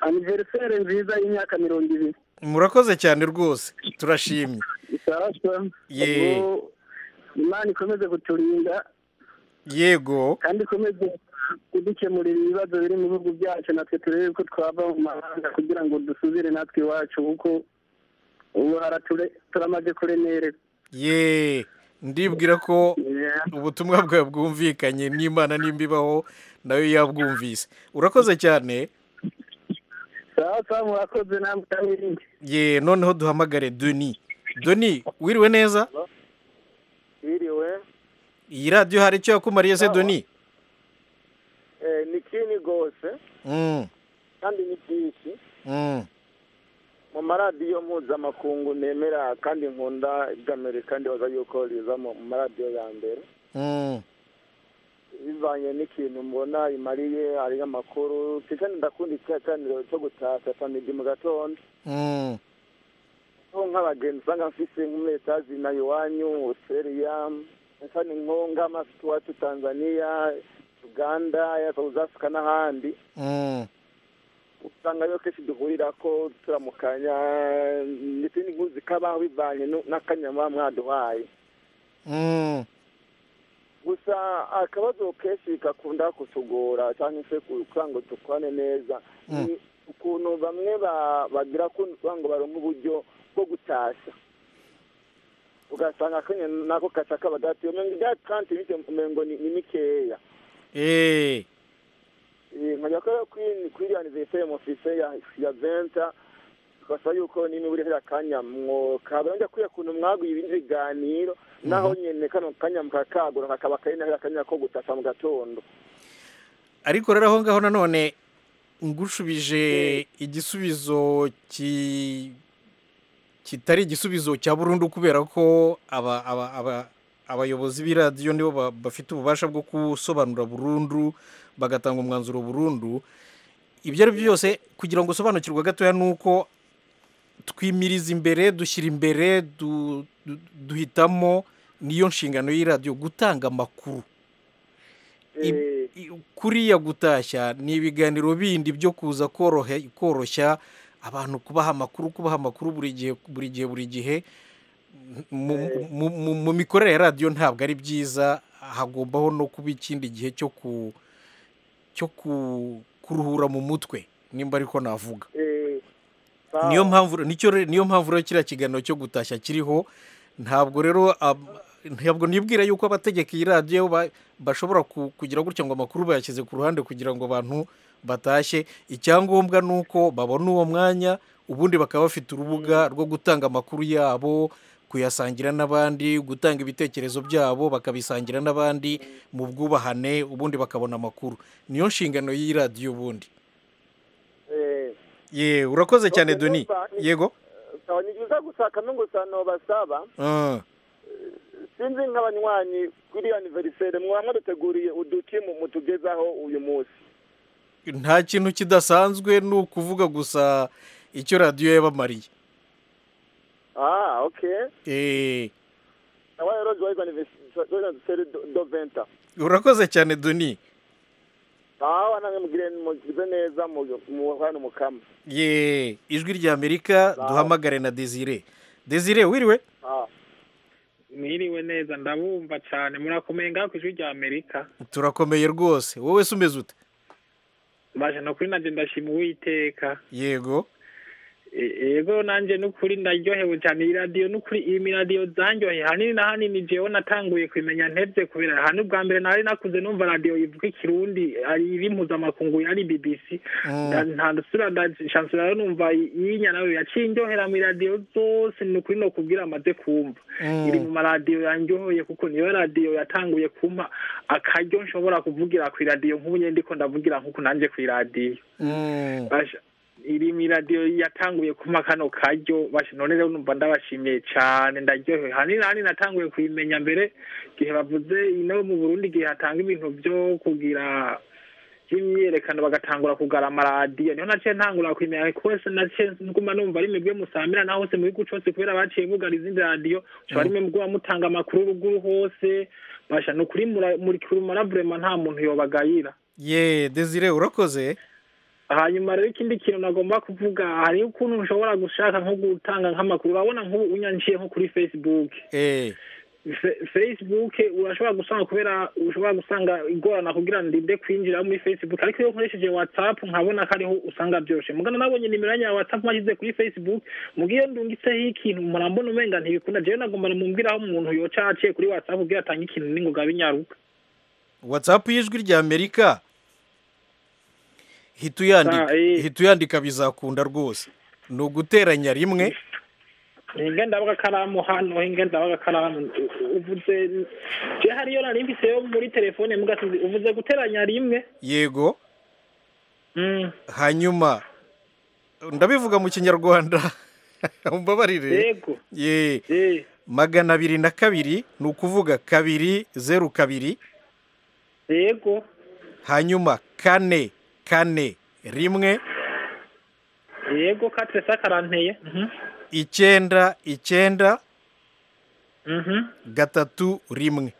aniveriseri nziza y'imyaka mirongo ibiri murakoze cyane rwose turashimye isarasa Yee. Ubwo imana ikomeze kuturinda yego kandi ikomeze kudukemurira ibibazo biri mu bihugu byacu natwe turebe ko twava mu mahanga kugira ngo dusubire natwe iwacu kuko ubu harature turamaze kuremererwa ye ndibwira ko Yeah. ubutumwa bwawe bwumvikanye n'imana nimba ibaho nayo yabwumvise urakoze cyane sawa sawa murakoze namwe kandi irindi ye noneho duhamagare doni doni wiriwe neza Iriwe iyi radiyo hari icyo yakumariye se doni eh, ni kini gose Mm, kandi ni byinshi mm. mu maradiyo mpuzamakungu nemera kandi nkunda iby'amerika ndibaza yuko riza mu mu maradiyo ya mbere Mm. bivanye n'ikintu mbona imariye ari amakuru kandi ndakunda ikiganiro cyo gutashya samedi mu gatondo Mm. aho nk'abagenzi usanga mfise nk'umwetazi na iwanyu australia kandi nko nk'amafite iwacu tanzania uganda ya south africa n'ahandi Mm. usanga rero kenshi duhurira ko turamukanya ndetse n'inkuru zikabaho bivanye nu- n'akanyama mwaduhaye Mm. gusa akabazo kenshi gakunda kutugora cyangwa se ku- kugira ngo dukorane neza Mm. ni ukuntu bamwe ba- bagira ko kugira ngo baronke uburyo bwo gutashya ugasanga kanya nako gaca kabadatiyo umenga ibyatansi bityo umengo ni ni mikeya Eh. nkajya ko kuri kuri aniveriseri mufise ya ya venta tukasa yuko nimwe buri hariya kanya mwo kabona njya kwiye kuntu mwaguye ibindi biganiro naho nyene kano kanya mukakagura kakaba kari na hariya kanya ko gutasa mu gatondo ariko rero aho ngaho nanone ngushubije igisubizo ki kitari igisubizo cya burundu kubera ko aba aba aba abayobozi b'iradiyo nibo ba- bafite ububasha bwo gusobanura burundu bagatanga umwanzuro burundu ibyo ari byo byose kugira ngo usobanukirwe gatoya ni uko twimiriza imbere dushyira imbere du- du- duhitamo niyo nshingano y'iradiyo gutanga amakuru Ib- Eh, i- kuriya gutashya ni ibiganiro bindi byo kuza korohe- koroshya abantu kubaha amakuru kubaha amakuru buri gihe buri gihe buri gihe mu, mu, mu, mu mikorere ya radiyo ntabwo ari byiza hagombaho no kuba ikindi gihe cyo ku cyo ku, kuruhura mu mutwe nimba ariko navuga eh, niyo sawa. mpamvu nicyo re- niyo mpamvu rero kiriya kiganiro cyo gutashya kiriho ntabwo rero ab- ntabwo nibwira yuko abategeka iyi radiyo ba- bashobora ku- kugira gutya ngo amakuru bayashyize ku ruhande kugira ngo abantu batashye icyangombwa ni uko babona uwo mwanya ubundi bakaba bafite urubuga rwo gutanga amakuru yabo kuyasangira n'abandi gutanga ibitekerezo byabo bakabisangira n'abandi mu bwubahane ubundi bakabona amakuru niyo nshingano y'iyi radiyo ubundi Eh, ye urakoze cyane Okay, doni numva ni- yego sawa ni byiza gusaka no gusano basaba Ah. sinzi nk'abanywanyi kuri aniveriseri mwaba mwaduteguriye uduki mu- mutugezaho uyu munsi nta kintu kidasanzwe ni ukuvuga gusa icyo radiyo yabamariye ah okay Eh, nawe rero joyeuse aniveriseri do venta urakoze cyane doni aho namwe mugire mugize neza mu- muhane umukama ye ijwi rya amerika duhamagare na desire desire wiriwe Ah, mwiriwe neza ndabumva cyane murakomeye ngaho ku ijwi rya amerika turakomeye rwose wowe se umeze ute baje no kuri nanjye ndashima uwiteka yego E- yego nanjye n'ukuri ndaryohewe cyane iyi radiyo n'ukuri iyi miradiyo zanyoye hanini na hanini jewe natanguye kubimenya ntebye kubera hano ubwa mbere nari nakuze numva radiyo ivuga ikirundi ari iri mpuzamakungu yari bbc Mm. Nda- nta dusura ndanshansura rero numva iyi nyanayo yaciye indyohera mu iradiyo zose ni ukuri no kubwira amaze kumva Mm. iri mu maradiyo yanjyohoye kuko niyo radiyo yatanguye kumpa akaryo nshobora kuvugira ku iradiyo nk'ubu nyine ndiko ndavugira nk'uko nanjye ku iradiyo Mm. Basha, iri mu iradiyo yatanguye kumpa kano karyo basha none rero numva ndabashimiye cyane ndaryohewe hanini na hanini natanguye kubimenya mbere igihe bavuze ino mu burundi igihe hatanga ibintu byo kugira y'imyiyerekano bagatangura kugara amaradiyo niho naciye ntangura kumenya kose naciye nguma numva ari mwebwe musamira naho hose mu gihugu cose kubera baciye mugara izindi radiyo ushobora ari mwebwe muba mutanga amakuru ruguru hose basha ni ukuri mura- muri kurumara vurema nta muntu yobagayira ye desire urakoze hanyuma rero ikindi kintu nagomba kuvuga hari ukuntu ushobora gushaka nko gutanga nk'amakuru urabona nk'ubu unyanciye nko kuri facebook eh Fe- facebook urashobora gusanga kubera ushobora gusanga igorana kugira ngo ndinde kwinjira muri facebook ariko iyo nkoresheje whatsapp nkabona ko ariho usanga byoroshe mugana nabonye nimero yanjye ya whatsapp mwashyize kuri facebook mugiye ndungitseho ikintu murambona umenga ntibikunda jewe nagomba namubwira aho umuntu yoca aciye kuri whatsapp kugira atange ikintu n'ingoga binyaruka whatsapp y'ijwi rya amerika hita uyandika Ah, eh. hita uyandika bizakunda rwose ni uguteranya rimwe hinge ndabwa akaramu hano hinge ndabwa akaramu uvuze je hariyo nari mfise yo muri telefone mugasizi uvuze guteranya rimwe yego Mm. hanyuma ndabivuga mu kinyarwanda umbabarire yego ye Eh, magana abiri na kabiri ni ukuvuga kabiri zeru kabiri yego hanyuma kane kane rimwe yego katre sakaranteye Mhm. icyenda icyenda Mhm. gatatu rimwe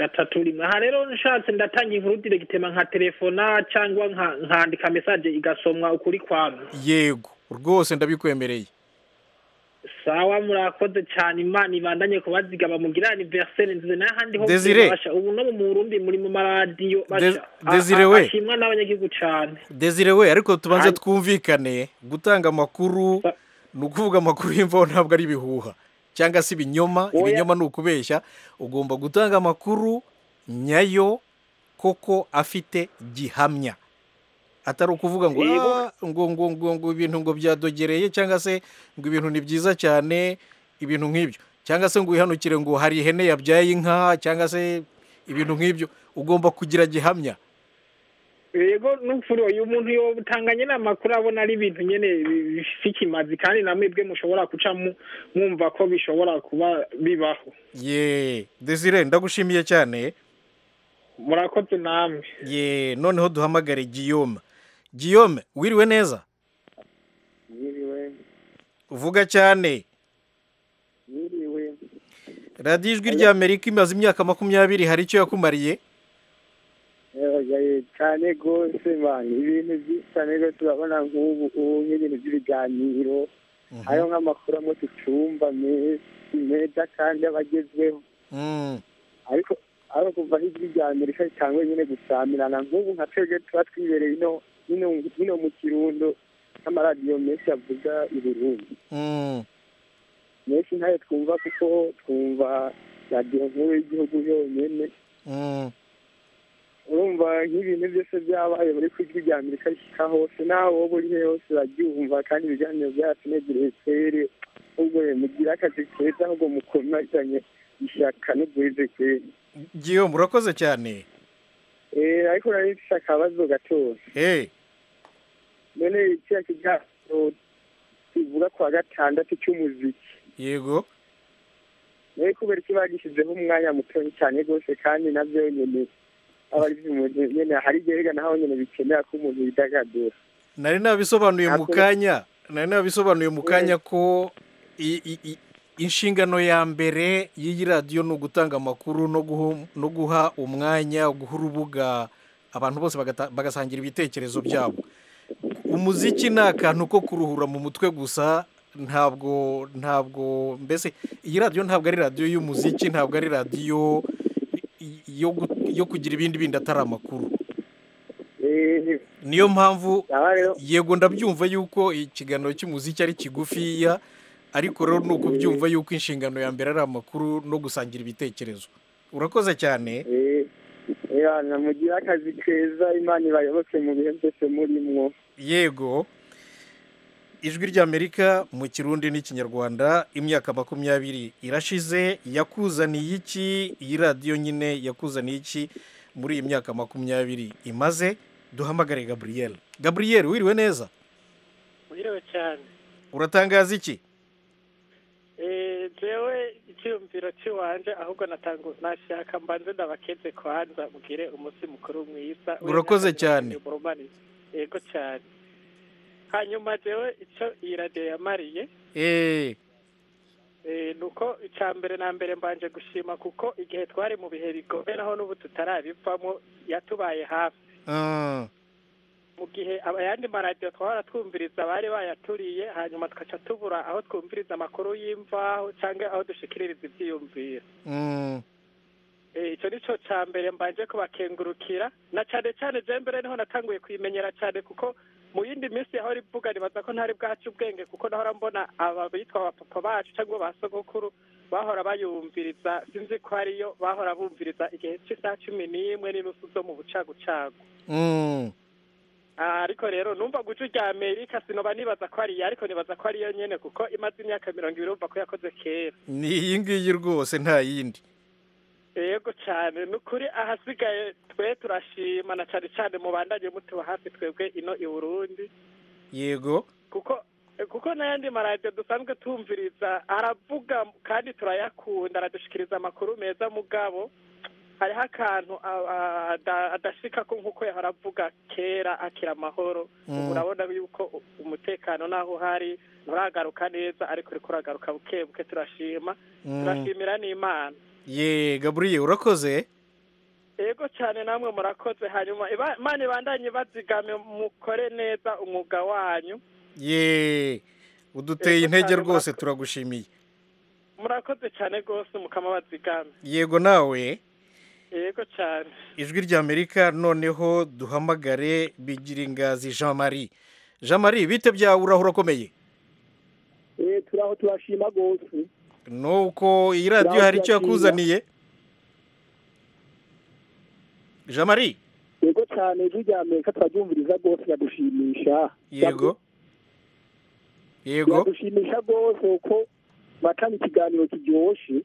gatatu rimwe aha rero nshatse ndatanga inkuru diregitema nka telefona cyangwa nka- nkandika mesaje igasomwa ukuri kwamwe yego rwose ndabikwemereye sawa murakoze cyane imana ibandanye kubazigama mugira aniveriseri nziza n'ahandi hose Desire. basha ubu no mu burundi muri mu maradiyo Des- basha Desire we. ashimwa n'abanyagihugu cyane desire we ariko tubanze Hanyuma- twumvikane gutanga amakuru Ba- ni ukuvuga amakuru y'imvaho ntabwo ari ibihuha cyangwa se ibinyoma Oya. ibinyoma ni ukubeshya ugomba gutanga amakuru nyayo koko afite gihamya atari ukuvuga ngo Yego. "Ah, ngo ngo ngo ngo ibintu ngo byadogereye cyangwa se ngo ibintu ni byiza cyane ibintu nk'ibyo cyangwa se ngo wihanukire ngo hari ihene yabyaye inka cyangwa se ibintu nk'ibyo ugomba kugira gihamya yego n'upfuro uyu muntu yotanga nyine amakuru abona ari ibintu nyine bi- bifise ikimazi kandi na mwebwe mushobora guca mu- mwumva ko bishobora kuba bibaho ye desire ndagushimiye cyane murakoze namwe ye noneho duhamagare guillaume guillaume wiriwe neza yiriwe uvuga cyane yiriwe radiyo ijwi rya amerika imaze imyaka makumyabiri hari icyo yakumariye yaragaye cyane rwose mani ibintu byinshi cyane rwose urabona nk'ubu ubu nk'ibintu by'ibiganiro hariho nk'amakuru amwe tucumba menshi meza kandi aba agezweho Mm, ariko ariko kuva hirya rya amerika cyangwa nyine gusamirana nk'ubu nka twebwe tuba twibereye ino ino ino mu kirundo n'amaradiyo menshi avuga i burundi mm. menshi ntayo twumva kuko twumva radiyo nkuru y'igihugu yonyine Mm, urumva nk'ibintu byose byabaye muri kwijwi rya amerika rishyika hose naho wowe uri hehe hose urabyumva kandi ibiganiro byacu negereye fere ubwo mugire akazi keza ahubwo mukomezanye ishyaka n'ubwize kera guillaume urakoze cyane Eh, ariko nari mfise akabazo gatoya Eh, none kiriya kiganiro kivuga ku wa gatandatu cy'umuziki yego nawe kubera ko bagishyizeho umwanya muto cyane rwose kandi nabyo nyine aba ari umuntu nyine hari igihe rega naho nyine bikenera ko umuntu yidagadura nari nabisobanuye mu Ntabwo- kanya nari nabisobanuye mu kanya ko i- i- i- inshingano ya mbere y'iyi radiyo ni ugutanga amakuru no guha- no guha umwanya guha urubuga abantu bose bagata- bagasangira ibitekerezo byabo umuziki ni akantu ko kuruhura mu mutwe gusa ntabwo ntabwo mbese iyi radiyo ntabwo ari radiyo y'umuziki ntabwo ari radiyo i- yo gu- yo kugira ibindi bindi atari amakuru Eh, niyo mpamvu aha rero yego ndabyumva yuko ikiganiro cy'umuziki ari kigufiya ariko rero ni ukubyumva yuko inshingano ya mbere ari amakuru no gusangira ibitekerezo urakoze cyane eh, eh, namugire akazi keza imana ibayoboke mu bihe byose murimwo yego ijwi ry'amerika mu kirundi n'ikinyarwanda imyaka makumyabiri irashize yakuzaniye iki iyi radiyo nyine yakuzaniye iki muri iyi myaka makumyabiri imaze duhamagare gaburiyeli gaburiyeli wiriwe neza Mwiriwe cyane uratangaza iki Eh, jewe icyumviro cy'iwanje ahubwo natanga nashaka mbanze ndabakeze kwanza mugire umunsi mukuru mwiza Urakoze cyane. Murumani- yego cyane hanyuma jewe icyo iyi radiyo yamariye eee eh, ni uko icya mbere na mbere mbanje gushima kuko igihe twari mu bihe bikomeye naho n'ubu tutarabivamo yatubaye hafi ah, mu gihe ayandi maradiyo twahora twumviriza bari bayaturiye hanyuma tugaca tubura aho twumviriza amakuru y'imvaho cyangwa aho dushikiririza ibyiyumviro mm, Eh, icyo ni cyo cya mbere mbanje kubakengurukira na cyane cyane je mbere niho natanguye kuyimenyera cyane kuko mu yindi minsi yahora ivuga nibaza ko ntari bwacu ubwenge kuko nahora mbona aba bitwa abapapa bacu cyangwa ba sogokuru bahora bayumviriza sinzi ko ariyo bahora bumviriza igihe cy'isaha cumi n'imwe n'inusu zo mu bucagucagu mm, Ah, ariko rero numva guca urya amerika sinoba nibaza ko ariyo ariko nibaza ko ariyo nyene kuko imaze imyaka mirongo ibiri urumva ko yakoze kera ni iyi ngiyi rwose nta yindi yego cyane ni ukuri ahasigaye twe turashima na cyane cyane mubandanye mutuba hafi twebwe ino i burundi yego kuko kuko n'ayandi maradiyo dusanzwe tumviriza aravuga kandi turayakunda aradushikiriza amakuru meza mugabo hariho akantu a- a- ada- adashika ko nk'uko yahora avuga kera akira amahoro Mm. ubu urabona yuko u- umutekano n'aho uhari nturagaruka neza ariko uriko uragaruka buke buke turashima mm, turashimira n'imana ye gaburiyeri urakoze yego cyane namwe murakoze hanyuma iba- imana ibandanye ibazigame mukore neza umwuga wanyu ye uduteye Yego intege cyane, rwose murakoze. turagushimiye murakoze cyane rwose mukama bazigame yego nawe yego cyane ijwi ry'amerika noneho duhamagare bigiringazi jean marie jean marie bite byawe urahura ukomeye turaho turashima rwose nuko iyi radiyo hari icyo yakuzaniye jean marie yego cyane ijwi rya amerika turaryumviriza rwose biradushimisha yego yego biradushimisha rwose kuko batanga ikiganiro kiryoshye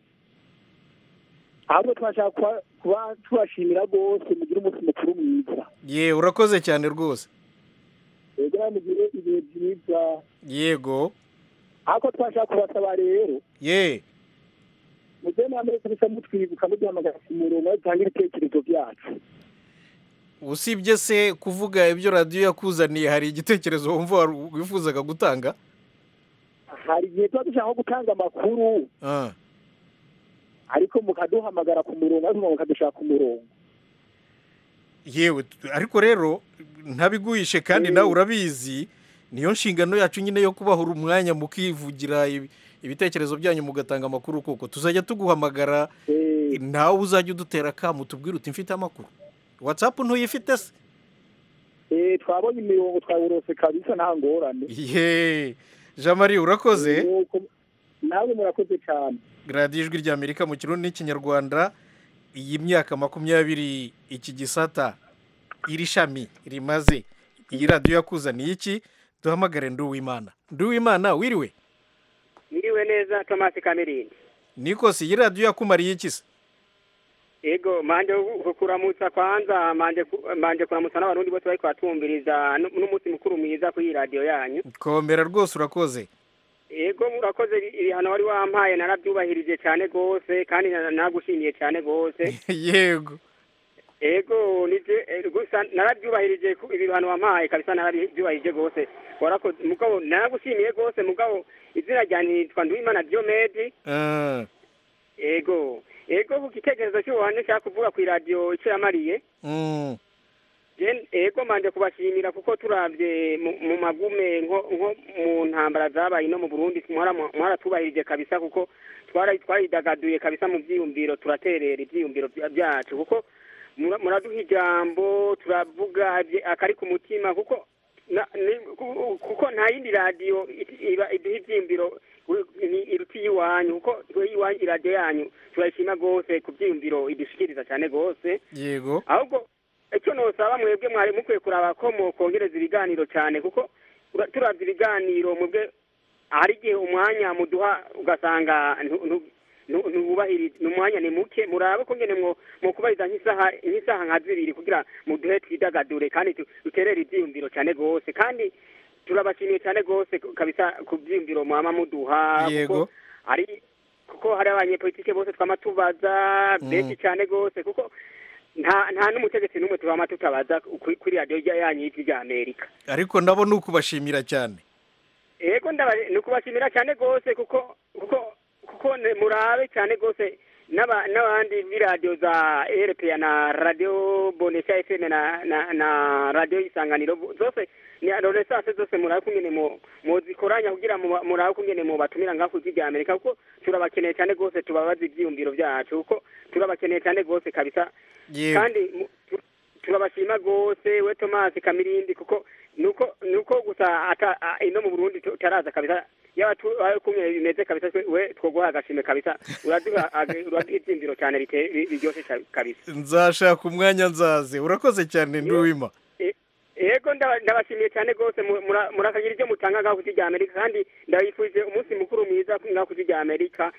ahubwo turashaka kuba- kuba tubashimira rwose mugire umunsi mukuru mwiza ye urakoze cyane rwose yego namwe mugire ibihe byiza yego ariko twashaka kubasaba rero ye mujye muri amerika bisa mutwibuka muduhamagara ku murongo aho dutanga ibitekerezo byacu usibye se kuvuga ibyo radiyo yakuzaniye hari igitekerezo wumva wari- wifuzaga gutanga hari igihe tuba dushaka nko gutanga amakuru Ah, ariko mukaduhamagara ku murongo ariko mukadushaka ku murongo yewe t- ariko rero ntabiguhishe kandi nawe urabizi niyo nshingano yacu nyine yo kubahura umwanya mukivugira ibi- ibitekerezo byanyu mugatanga amakuru kuko tuzajya tuguhamagara Eh, nawe uzajya udutera akamu tubwire uti mfite amakuru watsapu ntuyifite se eh, twabonye imirongo twayorose kabisa nta ngorane ye jean marie urakoze Nuko- namwe murakoze cyane radiyo ijwi rya amerika mu kirundi n'ikinyarwanda iyi myaka makumyabiri iki gisata iri shami rimaze iyi radiyo yakuzaniye iki duhamagare nduwimana nduwimana wiriwe Niriwe neza Thomas Kamirindi nikosi iyi radiyo yakumariye iki se yego manje ku- kuramutsa kwanza manje ku- manje kuramutsa n'abarundi bose bariko batumviriza nu- n'umunsi mukuru mwiza kuri iyi radiyo yanyu komera rwose urakoze yego murakoze ibi- ibihano wari wampaye narabyubahirije cyane rwose kandi na- nagushimiye cyane rwose yego Ego nije eh, gusa narabyubahirije ku- ibihano wampaye kabisa narabyubahirije gose warakoze mugabo naragushimiye gose mugabo izina ryanje nitwa Nduwimana Diomede Ah, ego ego ku gitekerezo cy'ubuhanje nshaka kuvuga ku iradiyo icyo yamariye mm, Je- ego manje kubashimira kuko turabye mu- mu magume nko nko mu ntambara zabaye no mu Burundi mwara mwaratubahirije kabisa kuko twara twaridagaduye kabisa mu byiyumviro turaterera ibyiyumviro bya- byacu kuko mura- muraduha ijambo turavuga bye- akari ku mutima kuko na- ni- ku- kuko nta yindi radiyo it- iba iduha ibyiyumviro wi- ni- iruta iy'iwanyu kuko twe iwanyu iradiyo yanyu turayishima rwose ku byiyumviro idushikiriza cyane rwose yego ahubwo icyo nosaba mwebwe mwari mukwiye kuraba ko mwokongereza ibiganiro cyane kuko ura- turavye ibiganiro mwebwe hari igihe umwanya muduha ugasanga ntu- ntu- ntu- ntuwubahiriza umwanya ni muke murabe ko ngene mwo mwokubahiriza nk'isaha nk'isaha nka zibiri kugira muduhe twidagadure kandi tu- duterere ivyiyumviro cyane gose kandi turabashimiye cyane gose kabisa ku vyiyumviro mwama muduha kuko Yego. ari kuko hari abanyepolitike bose twama tubaza benshi cyane rwose kuko nta nta n'umutegetsi n'umwe twama tutabaza kuri kuri radiyo yanyu y'ijwi rya amerika ariko nabo ni ukubashimira cyane yego ndaba- ni ukubashimira cyane rwose kuko kuko kuko ne- murabe cyane rwose n'aba- n'abandi b'iradiyo za rpa na radiyo bonesha fm na na na radiyo isanganiro zose ni adoresanse zose murabe kungene mu- muzikoranya kugira mu- murabe kungene mubatumira ngaho ku ijwi rya amerika kuko turabakeneye cyane rwose tubabaza ibyiyumviro byacu kuko turabakeneye cyane rwose kabisa Yewe. kandi mu- tu- turabashima rwose we tomasi kamirindi kuko nuko nuko gusa ata- a- ino mu burundi tu- taraza kabisa yaba tu- aho kumwe bimeze kabisa twe- we twoguha agashime kabisa uraduha ag- uraduha ibyiyumviro cyane bite- bi- biryoshye cyane kabisa nzashaka umwanya nzaze urakoze cyane nduwima E- yego ndaba- ndabashimiye cyane rwose mu- mura- murakagira ibyo mutanga ngaho ku isi rya amerika kandi ndabifurije umunsi mukuru mwiza ngaho ku isi rya amerika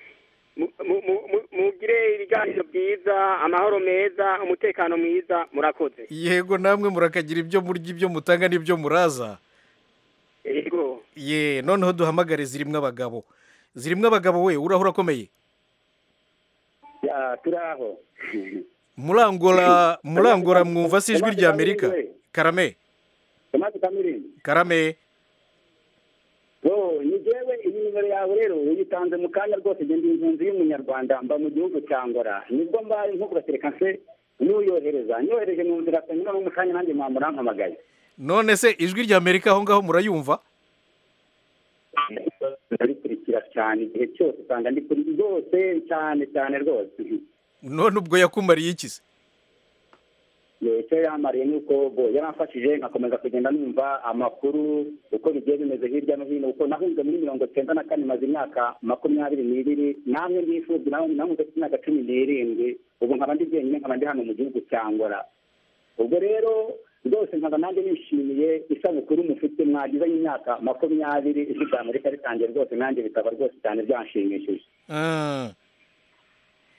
Mu- mu- mu- mu- mugire ibiganiro byiza amahoro meza umutekano mwiza murakoze yego namwe murakagira ibyo murya ibyo mutanga n'ibyo muraza yego ye noneho duhamagare zirimo abagabo zirimo abagabo we urahura akomeye Ya, turi aho murangora murangora mwumva se ijwi rya amerika karame tomasi kamirindi karame yo ni jewe iyi nimero yawe rero uyitanze mu kanya rwose njye ndi impunzi y'umunyarwanda mba mu gihugu cya ngora nibwo mbaye nko kubatereka nse nuyohereza nyohereje mu nzira kanyura no mu kanya nanjye mwamurampamagaye none se ijwi rya amerika aho ngaho murayumva ndarikurikira cyane igihe cyose usanga ndi kuri rwose cyane cyane rwose none ubwo yakumariye iki se Yo, icyo yamariye ni uko bo yaramfashije nkakomeza kugenda numva amakuru uko bigiye bimeze hirya no hino kuko nahunze muri mirongo cyenda na kane maze imyaka makumyabiri n'ibiri namwe ndifubye nawe nahunze ku myaka cumi n'irindwi ubu nkaba ndi jyenyine nkaba ndi hano mu gihugu cya ngora ubwo rero rwose nkaba nanjye nishimiye isabukuru mufite mwagizanye imyaka makumyabiri ijwi rya amerika ritangiye rwose nanjye bikaba rwose cyane byanshimishije Ah,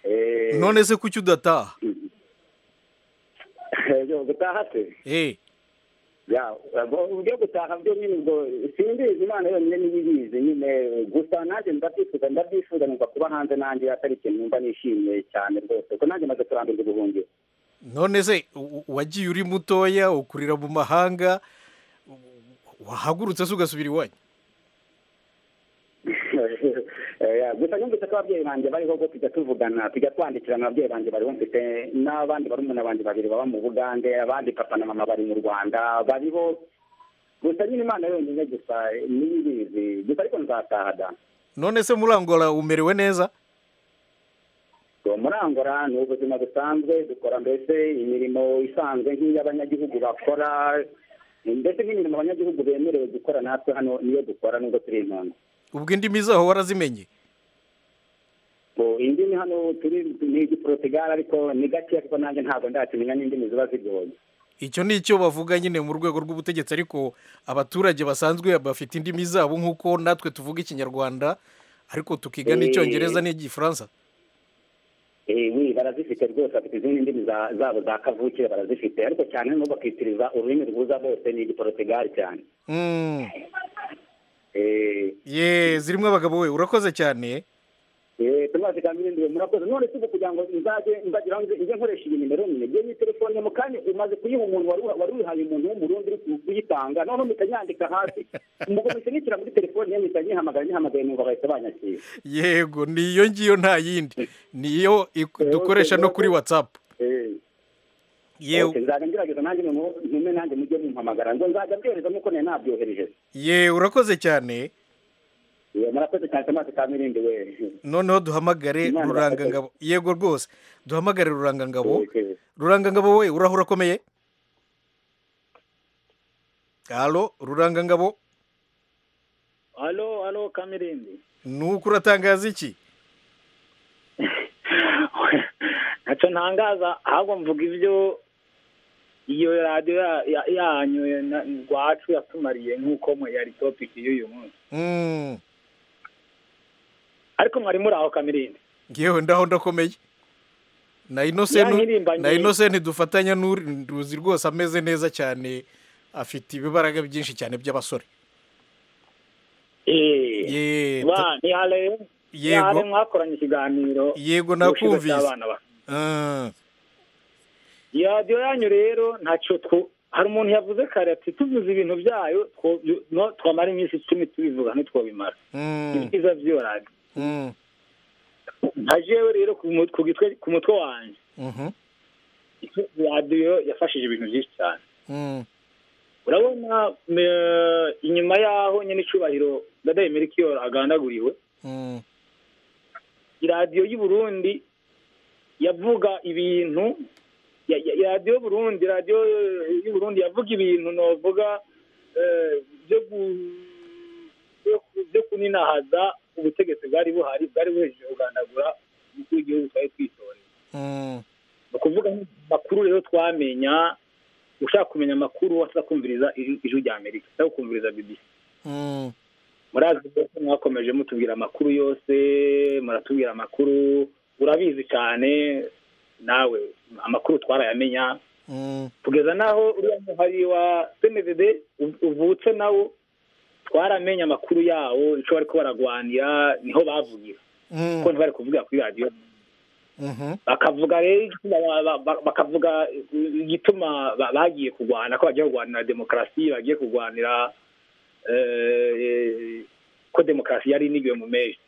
Eh, none se kuki udataha yo, gutaha se Eh, ya ubwo gutaha byo nyine ubwo simbizi imana yonyine niyo ibizi nyine gusa nanjye ndabyifuza ndabyifuza numva kuba hanze nanjye atari ikintu numva nishimiye cyane rwose kuko nanjye maze kurambirwa ubuhungiro none se u- u- wagiye uri mutoya ukurira mu mahanga u- wahagurutse se ugasubira iwanyu Eh, gusa numvise ko ababyeyi banjye bariho bwo tujya tuvugana tujya twandikirana ababyeyi banjye bariho mfite n'abandi barumuna banjye babiri baba mu bugande abandi papa na mama bari mu rwanda bariho gusa nyine imana yonyine gusa niyo ibizi gusa ariko nzataha da none se murangora umerewe neza uwo murangora ni ubuzima busanzwe dukora mbese imirimo isanzwe nk'iy'abanyagihugu bakora mbese n'imirimo abanyagihugu bemerewe gukora natwe hano niyo dukora nubwo turi impunzi ubwo indimi zaho warazimenye Bo, indimi hano turi ni igiporotugari ariko ni gakeya kuko nanjye ntabwo ndakimenya n'indimi ziba zigoye icyo ni icyo bavuga nyine mu rwego rw'ubutegetsi ariko abaturage basanzwe bafite indimi zabo nk'uko natwe tuvuga ikinyarwanda ariko tukiga Eh. n'icyongereza n'igifaransa Eh, we barazifite rwose bafite izindi ndimi za- zabo za kavukire barazifite ariko cyane nko bakitiriza ururimi rwiza bose ni igiporotugari cyane Mm. Eh, ye zirimo abagabo we urakoze cyane Eh, tumaze kamiri we murakoze none se ubu kugira ngo nzajye nzagira aho nze- njye nkoresha iyi nimero nyine njye ni telefone mu kanya umaze kuyiha umuntu wari wari uyihaye umuntu w'umurundi uri ku- kuyitanga noneho mutanyandika hasi mugo musinikira muri telefone ye mpita nyihamagara nyihamagaye numva bahita banyakira yego ni iyo ngiyo nta yindi niyo dukoresha no kuri watsapu yewe Okay, nzajya ngerageza nanjye noneho ntume nanjye mujye mumpamagara ngo nzajya mbyohereza nuko nari nabyohereje ye urakoze cyane Eh, murakoze cyane tumaze kamirindi we noneho duhamagare Imana rurangangabo yego rwose duhamagare rurangangabo rurangangabo we urahura akomeye halo rurangangabo halo halo kamirindi nuko uratangaza iki ntacyo ntangaza ahubwo mvuga ibyo iyo radiyo ya- ya- yanyu ya- na- rwacu yatumariye nk'uko mwe yari topiki y'uyu munsi Mm, ariko mwari muri aho kamirindi ngewe ndaho ndakomeye na inosenti Yankirimbanye. na inosenti dufatanya n'uri nduzi rwose ameze neza cyane afite ibibaraga byinshi cyane by'abasore eee Ye, ni haleya yego mwakoranye ikiganiro yego ku kigo nakumvise cy'abana bato Ah, iyo radiyo yanyu rero ntacyo two hari umuntu yavuze kare ati tuvuze ibintu byayo two- no- twamara iminsi icumi tubivuga ntitwabimara mm, ibyiza by'iyo radiyo mm, nka jewe rero ku mu- ku gitwe- ku mutwe wanjye mhm, radiyo yafashije ibintu byinshi cyane mm, urabona eh, inyuma y'aho nyine icyubahiro dadaye merikiyoro agandaguriwe mm, iradiyo y'u Burundi yavuga ibintu ya- ya- iradiyo y'u Burundi iradiyo eh, y'u Burundi yavuga ibintu novuga eh, byo gu- byo ku- byo kuninahaza ubutegetsi bwari buhari bwari buhejeje kugandagura umukuru w'igihugu twari twitoreye mm, ni ukuvuga amakuru rero twamenya ushaka kumenya amakuru wasa kumviriza ijwi ijwi rya amerika cyangwa kumviriza bbc mm, murazi rwose mwakomeje mutubwira amakuru yose muratubwira amakuru urabizi cyane nawe amakuru twarayamenya mm, kugeza naho uriya muhari wa cnddd uv- uvutse nawo twaramenye amakuru yawo icyo bari ko baragwanira niho bavugira mm, kuko ntibari kuvugira kuri radiyo mhm, bakavuga rero igituma ba- ba- ba- bakavuga igituma ba- bagiye kurwana ko bagiye kurwanira demokarasi bagiye kurwanira eh, ko demokarasi yari inigiwe mu meshi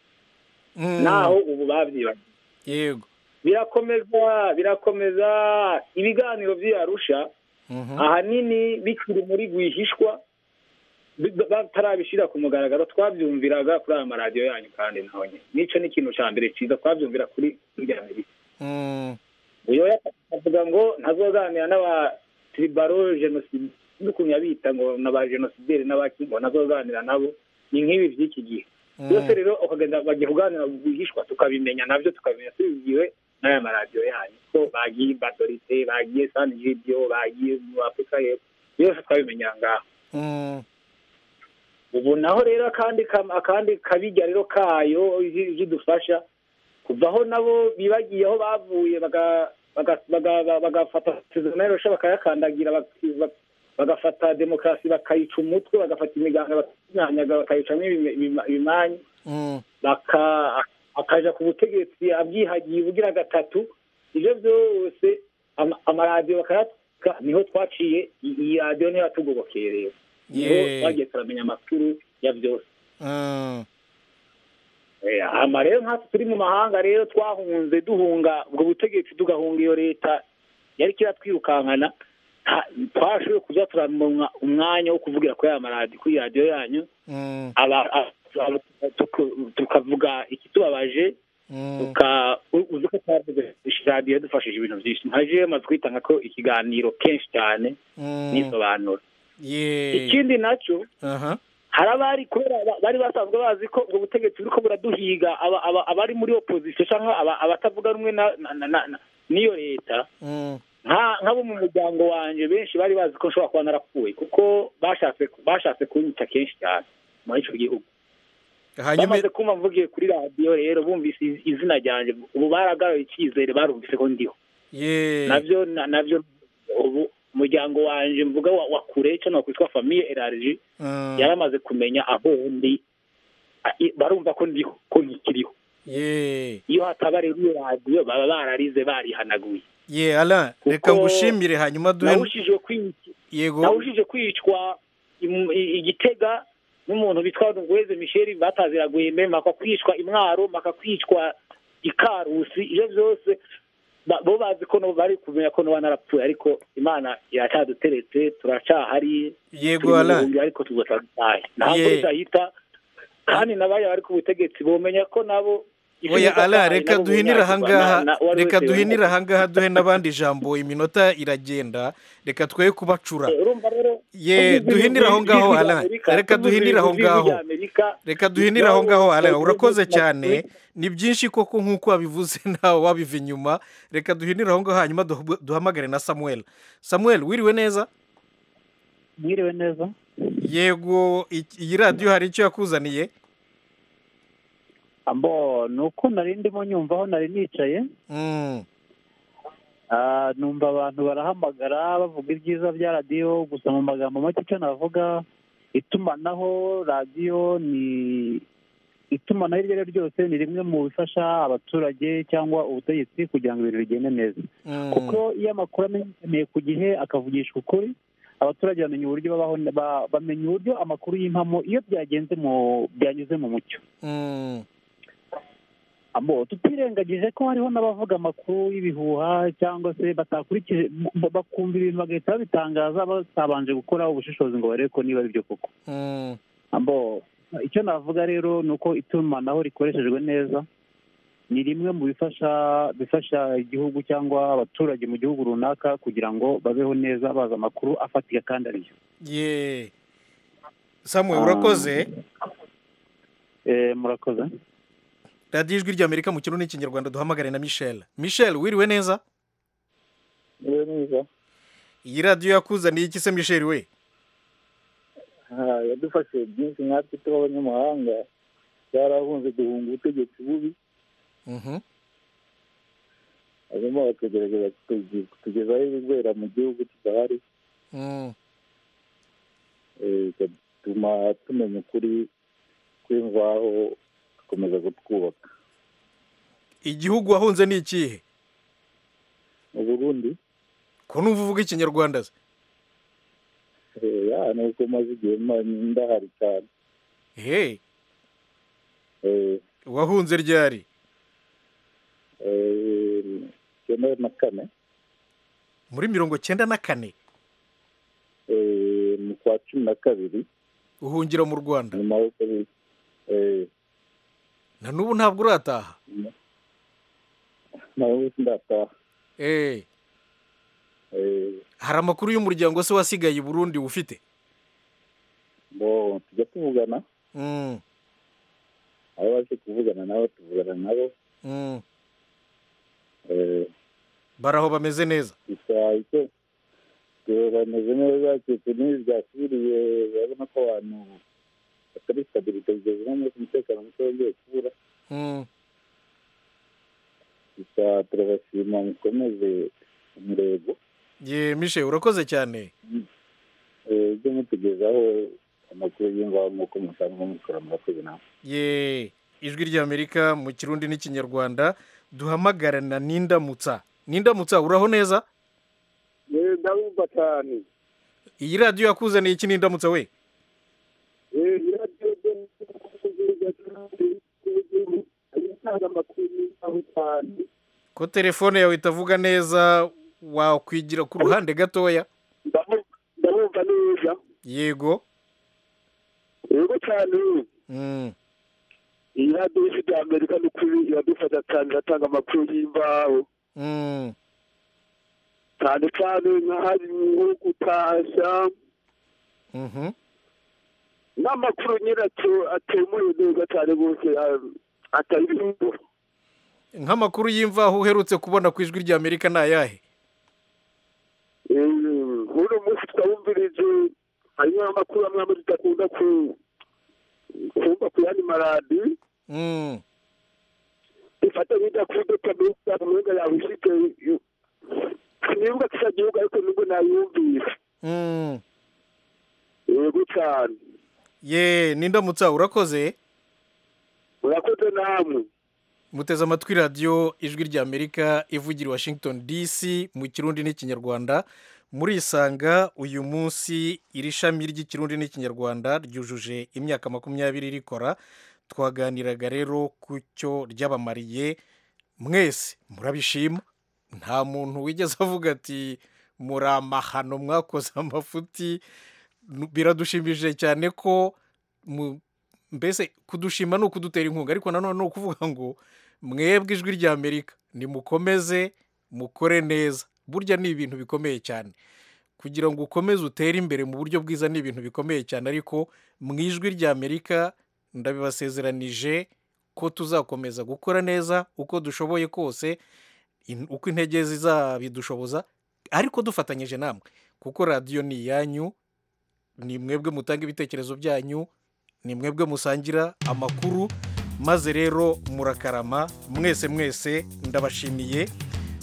mm. naho ubu babyibagiwe yego birakomeza birakomeza ibiganiro by'iyarusha mhm, ahanini bikiri muri rwihishwa bi- ba- batarabishyira ku mugaragaro twabyumviraga kuri aya maradiyo yanyu kandi naho nyine n'icyo ni ikintu cya mbere cyiza twabyumvira kuri irya mbere mm, uyu avuga ngo ntazoganira n'aba tribaro jenoside n'ukuntu yabita ngo n'aba genosideri n'abakingo ntazoganira nabo ni nk'ibi by'iki gihe mm, byose rero ukagenda bagiye kuganira rwihishwa tukabimenya nabyo tukabimenya tubibwiwe n'aya maradiyo yanyu ko bagiye badorite bagiye sani video bagiye mu afurika y'epfo byose twabimenya ngaho mm, ubu naho rero akandi kam- akandi kabijya rero kayo zidufasha kuvaho nabo bibagiye aho bavuye baga- baga- baga- baga- bagafata sezonayirosha bakayakandagira bak- bak- bagafata demokarasi bakayica umutwe bagafata imiganga bakanyanyaga bakayicamo ibime- ibima- ibimanyu mm, baka akaja ku butegetsi abyihagiye ubugira gatatu ibyo byose ama- amaradiyo bakayatwika niho twaciye i- iyi radiyo niyo yatugobokeye rero niho Yeah. twagiye turamenya amakuru ya byose mm, Eh, ama rero nkatwe turi mu mahanga rero twahunze duhunga ubwo butegetsi tugahunga iyo leta yari kiratwirukankana nta- twashoboye kuza turamunywa umwanya wo kuvugira kuri aya maradiyo kuri radiyo yanyu mm, aba- aba- tuku- tukavuga ikitubabaje mm, uka uzi ko twavuze radiyo yadufashije ibintu byinshi nka jewe maze kwitanga ko ikiganiro kenshi cyane mm, nisobanura yeah, ikindi nacyo aha, hari abari kubera ba- bari basanzwe bazi ko ubwo butegetsi buri ko buraduhiga aba- aba- abari muri opozisiyo cyangwa aba- abatavuga rumwe na- na- na- na- na- n'iyo leta mm, nka nk'abo mu muryango wanjye benshi bari bazi ko nshobora kuba narapfuye kuko bashatse bashatse kunyita kenshi cyane muri icyo gihugu hanyuma bamaze kumva mvugiye kuri radiyo rero bumvise iz- izina ryanjye ubu baragaruye icyizere barumvise ko ndiho yeah, nabyo na- nabyo ubu umuryango wanjye mvuga wa wa kure cyangwa wakwitwa famiye erariji mm, yaramaze kumenya aho ndi a- i- barumva ko ndiho ko nkikiriho yeah, iyo hataba rero iyo radiyo baba bararize barihanaguye yeah, Alain reka Kuko- ngushimire hanyuma duhe nawushije kwicwa yego nawushije kwicwa imu- i- igitega n'umuntu bitwa Ngweze Michel bataziraguye mema kwicwa imwaro makakwicwa ikarusi ibyo byose ba- bo bazi ko nabo bari kumenya ko noba narapfuye ariko imana iracyaduteretse turacahari yego Alain turi ariko tuzatataye ntabwo Ye. bizahita kandi nabaya bari ku butegetsi bomenya ko nabo oya Alain reka duhinire ahangaha reka duhinire ahangaha duhe n'abandi ijambo iminota iragenda reka twe kubacura ye duhinire aho ngaho Alain reka duhinire aho ngaho reka duhinire aho ngaho Alain urakoze cyane ni byinshi koko nk'uko wabivuze nawe wabiva inyuma reka duhinire aho ngaho hanyuma duhub- duhamagare na samuel samuel wiriwe neza mwiriwe neza yego iki- iyi radiyo hari icyo yakuzaniye ambo ni uko nari ndimo nyumvaho nari nicaye Mm, Ah, numva abantu barahamagara bavuga ibyiza bya radiyo gusa mu magambo make icyo navuga itumanaho radiyo ni itumanaho iryo ari ryo ryose ni rimwe mu bifasha abaturage cyangwa ubutegetsi kugira ngo ibintu bigende neza kuko iyo amakuru amenyekaniye ku gihe akavugishwa ukuri abaturage bamenya uburyo babaho ba- bamenya uburyo amakuru y'impamo iyo byagenze mu byanyuze mu mucyo abo tutirengagije ko hariho n'abavuga amakuru y'ibihuha cyangwa se batakurikije ba- bakumva ibintu bagahita babitangaza batabanje gukora ubushishozi ngo barebe ko niba ari byo koko abo icyo navuga rero ni uko itumanaho rikoreshejwe neza ni rimwe mu bifasha bifasha igihugu cyangwa abaturage mu gihugu runaka kugira ngo babeho neza bazi amakuru afatika kandi ariyo ye samuwe urakoze Eh, murakoze radiyo ijwi ry'amerika mu kirundi n'ikinyarwanda duhamagare na michel michel wiriwe neza niwe mwiza iyi radiyo yakuzaniye iki se michel we Ah, yadufashije byinshi nkatwe tw'abanyamahanga byarahunze duhunga ubutegetsi bubi hanyuma bakagerageza kutugi- kutugezaho ibibera mu gihugu tudahari Eh, bigatuma tumenya ukuri kw'imvaho dukomeza kutwubaka igihugu wahunze ni ikihe mu burundi ko numva uvuga ikinyarwanda se eh, ya ni uko maze igihe ma- ndahari cyane he Eh, wahunze ryari eh, icyenda na kane muri mirongo cyenda na kane eh, mu kwa cumi na kabiri uhungira mu rwanda nyuma y'uko bi- eh, na n'ubu ntabwo urataha na we ndataha Eh, Eh, hari amakuru y'umuryango se wasigaye i burundi ufite bo tujya tuvugana Mm, abo baje kuvugana nabo tuvugana nabo mm. Eh, baraho bameze neza gusa icyo eh, bameze neza keretse n'ibi byasubiriye urabona ko abantu batari stabilite bigeze no munsi umutekano muke wongeye kubura Mm. gusa turabashima mukomeze umurego ye mishe urakoze cyane Eh, ujye mutugezaho amakuru y'imvaho nk'uko musanzwe mukora murakoze nawe ye ijwi ry'amerika mu kirundi n'ikinyarwanda duhamagarana n'indamutsa n'indamutsa uraho neza yewe ndabumva cyane iyi radiyo yakuzaniye iki n'indamutsa we yewe iradiyo de itanga amakuru y'aho cyane ko telefone yawe itavuga neza wakwigira ku ruhande gatoya ndabumva neza yego yego cyane Mm. iyi radiyo ifite amerika ni ukuri iradufasha cyane iratanga amakuru y'imvaho Mm. cyane cyane nk'ahari nko gutashya Mhm. n'amakuru nyiracyo atemuye neza cyane rwose ah, atari ibihugu nk'amakuru y'imvaho uherutse kubona ku ijwi ry'amerika ni ayahe uno munsi twawumvirije hanyuma amakuru amwe amwe tudakunda ku- kumva ku yandi maradi ifata bita kuri dota meza umenga yawe ifite sinibuka kisa gihugu ariko nubwo nayumvise Mm. yego cyane ye n'indamutsa urakoze urakoze namwe muteze amatwi radiyo ijwi ry'amerika ivugira i washington dc mu kirundi n'ikinyarwanda murisanga uyu munsi iri shami ry'ikirundi n'ikinyarwanda ryujuje imyaka makumyabiri rikora twaganiraga rero ku cyo ryabamariye mwese murabishima nta muntu wigeze avuga ati muri amahano mwakoze amafuti Nu- biradushimishije cyane ko mu- mbese kudushima ni ukudutera inkunga ariko nanone ni ukuvuga ngo mwebwe ijwi ry'amerika nimukomeze mukore neza burya ni ibintu bikomeye cyane kugira ngo ukomeze utere imbere mu buryo bwiza ni ibintu bikomeye cyane ariko mu ijwi ry'amerika ndabibasezeranije ko tuzakomeza gukora neza uko dushoboye kose in- uko intege zizabidushoboza ariko dufatanyije namwe kuko radiyo ni iyanyu ni mwebwe mutanga ibitekerezo byanyu ni mwebwe musangira amakuru maze rero murakarama mwese mwese ndabashimiye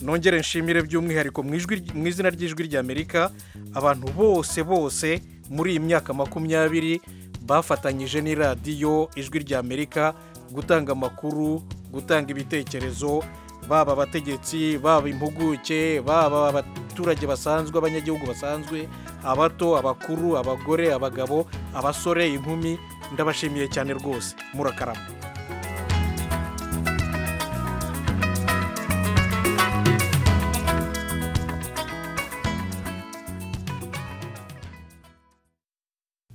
nongere nshimire by'umwihariko mu ijwi- mu izina ry'ijwi ry'amerika abantu bose bose muri iyi myaka makumyabiri bafatanyije n'iradiyo ijwi ry'amerika gutanga amakuru gutanga ibitekerezo baba abategetsi baba impuguke baba abaturage basanzwe abanyagihugu basanzwe abato abakuru abagore abagabo abasore inkumi ndabashimiye cyane rwose murakarama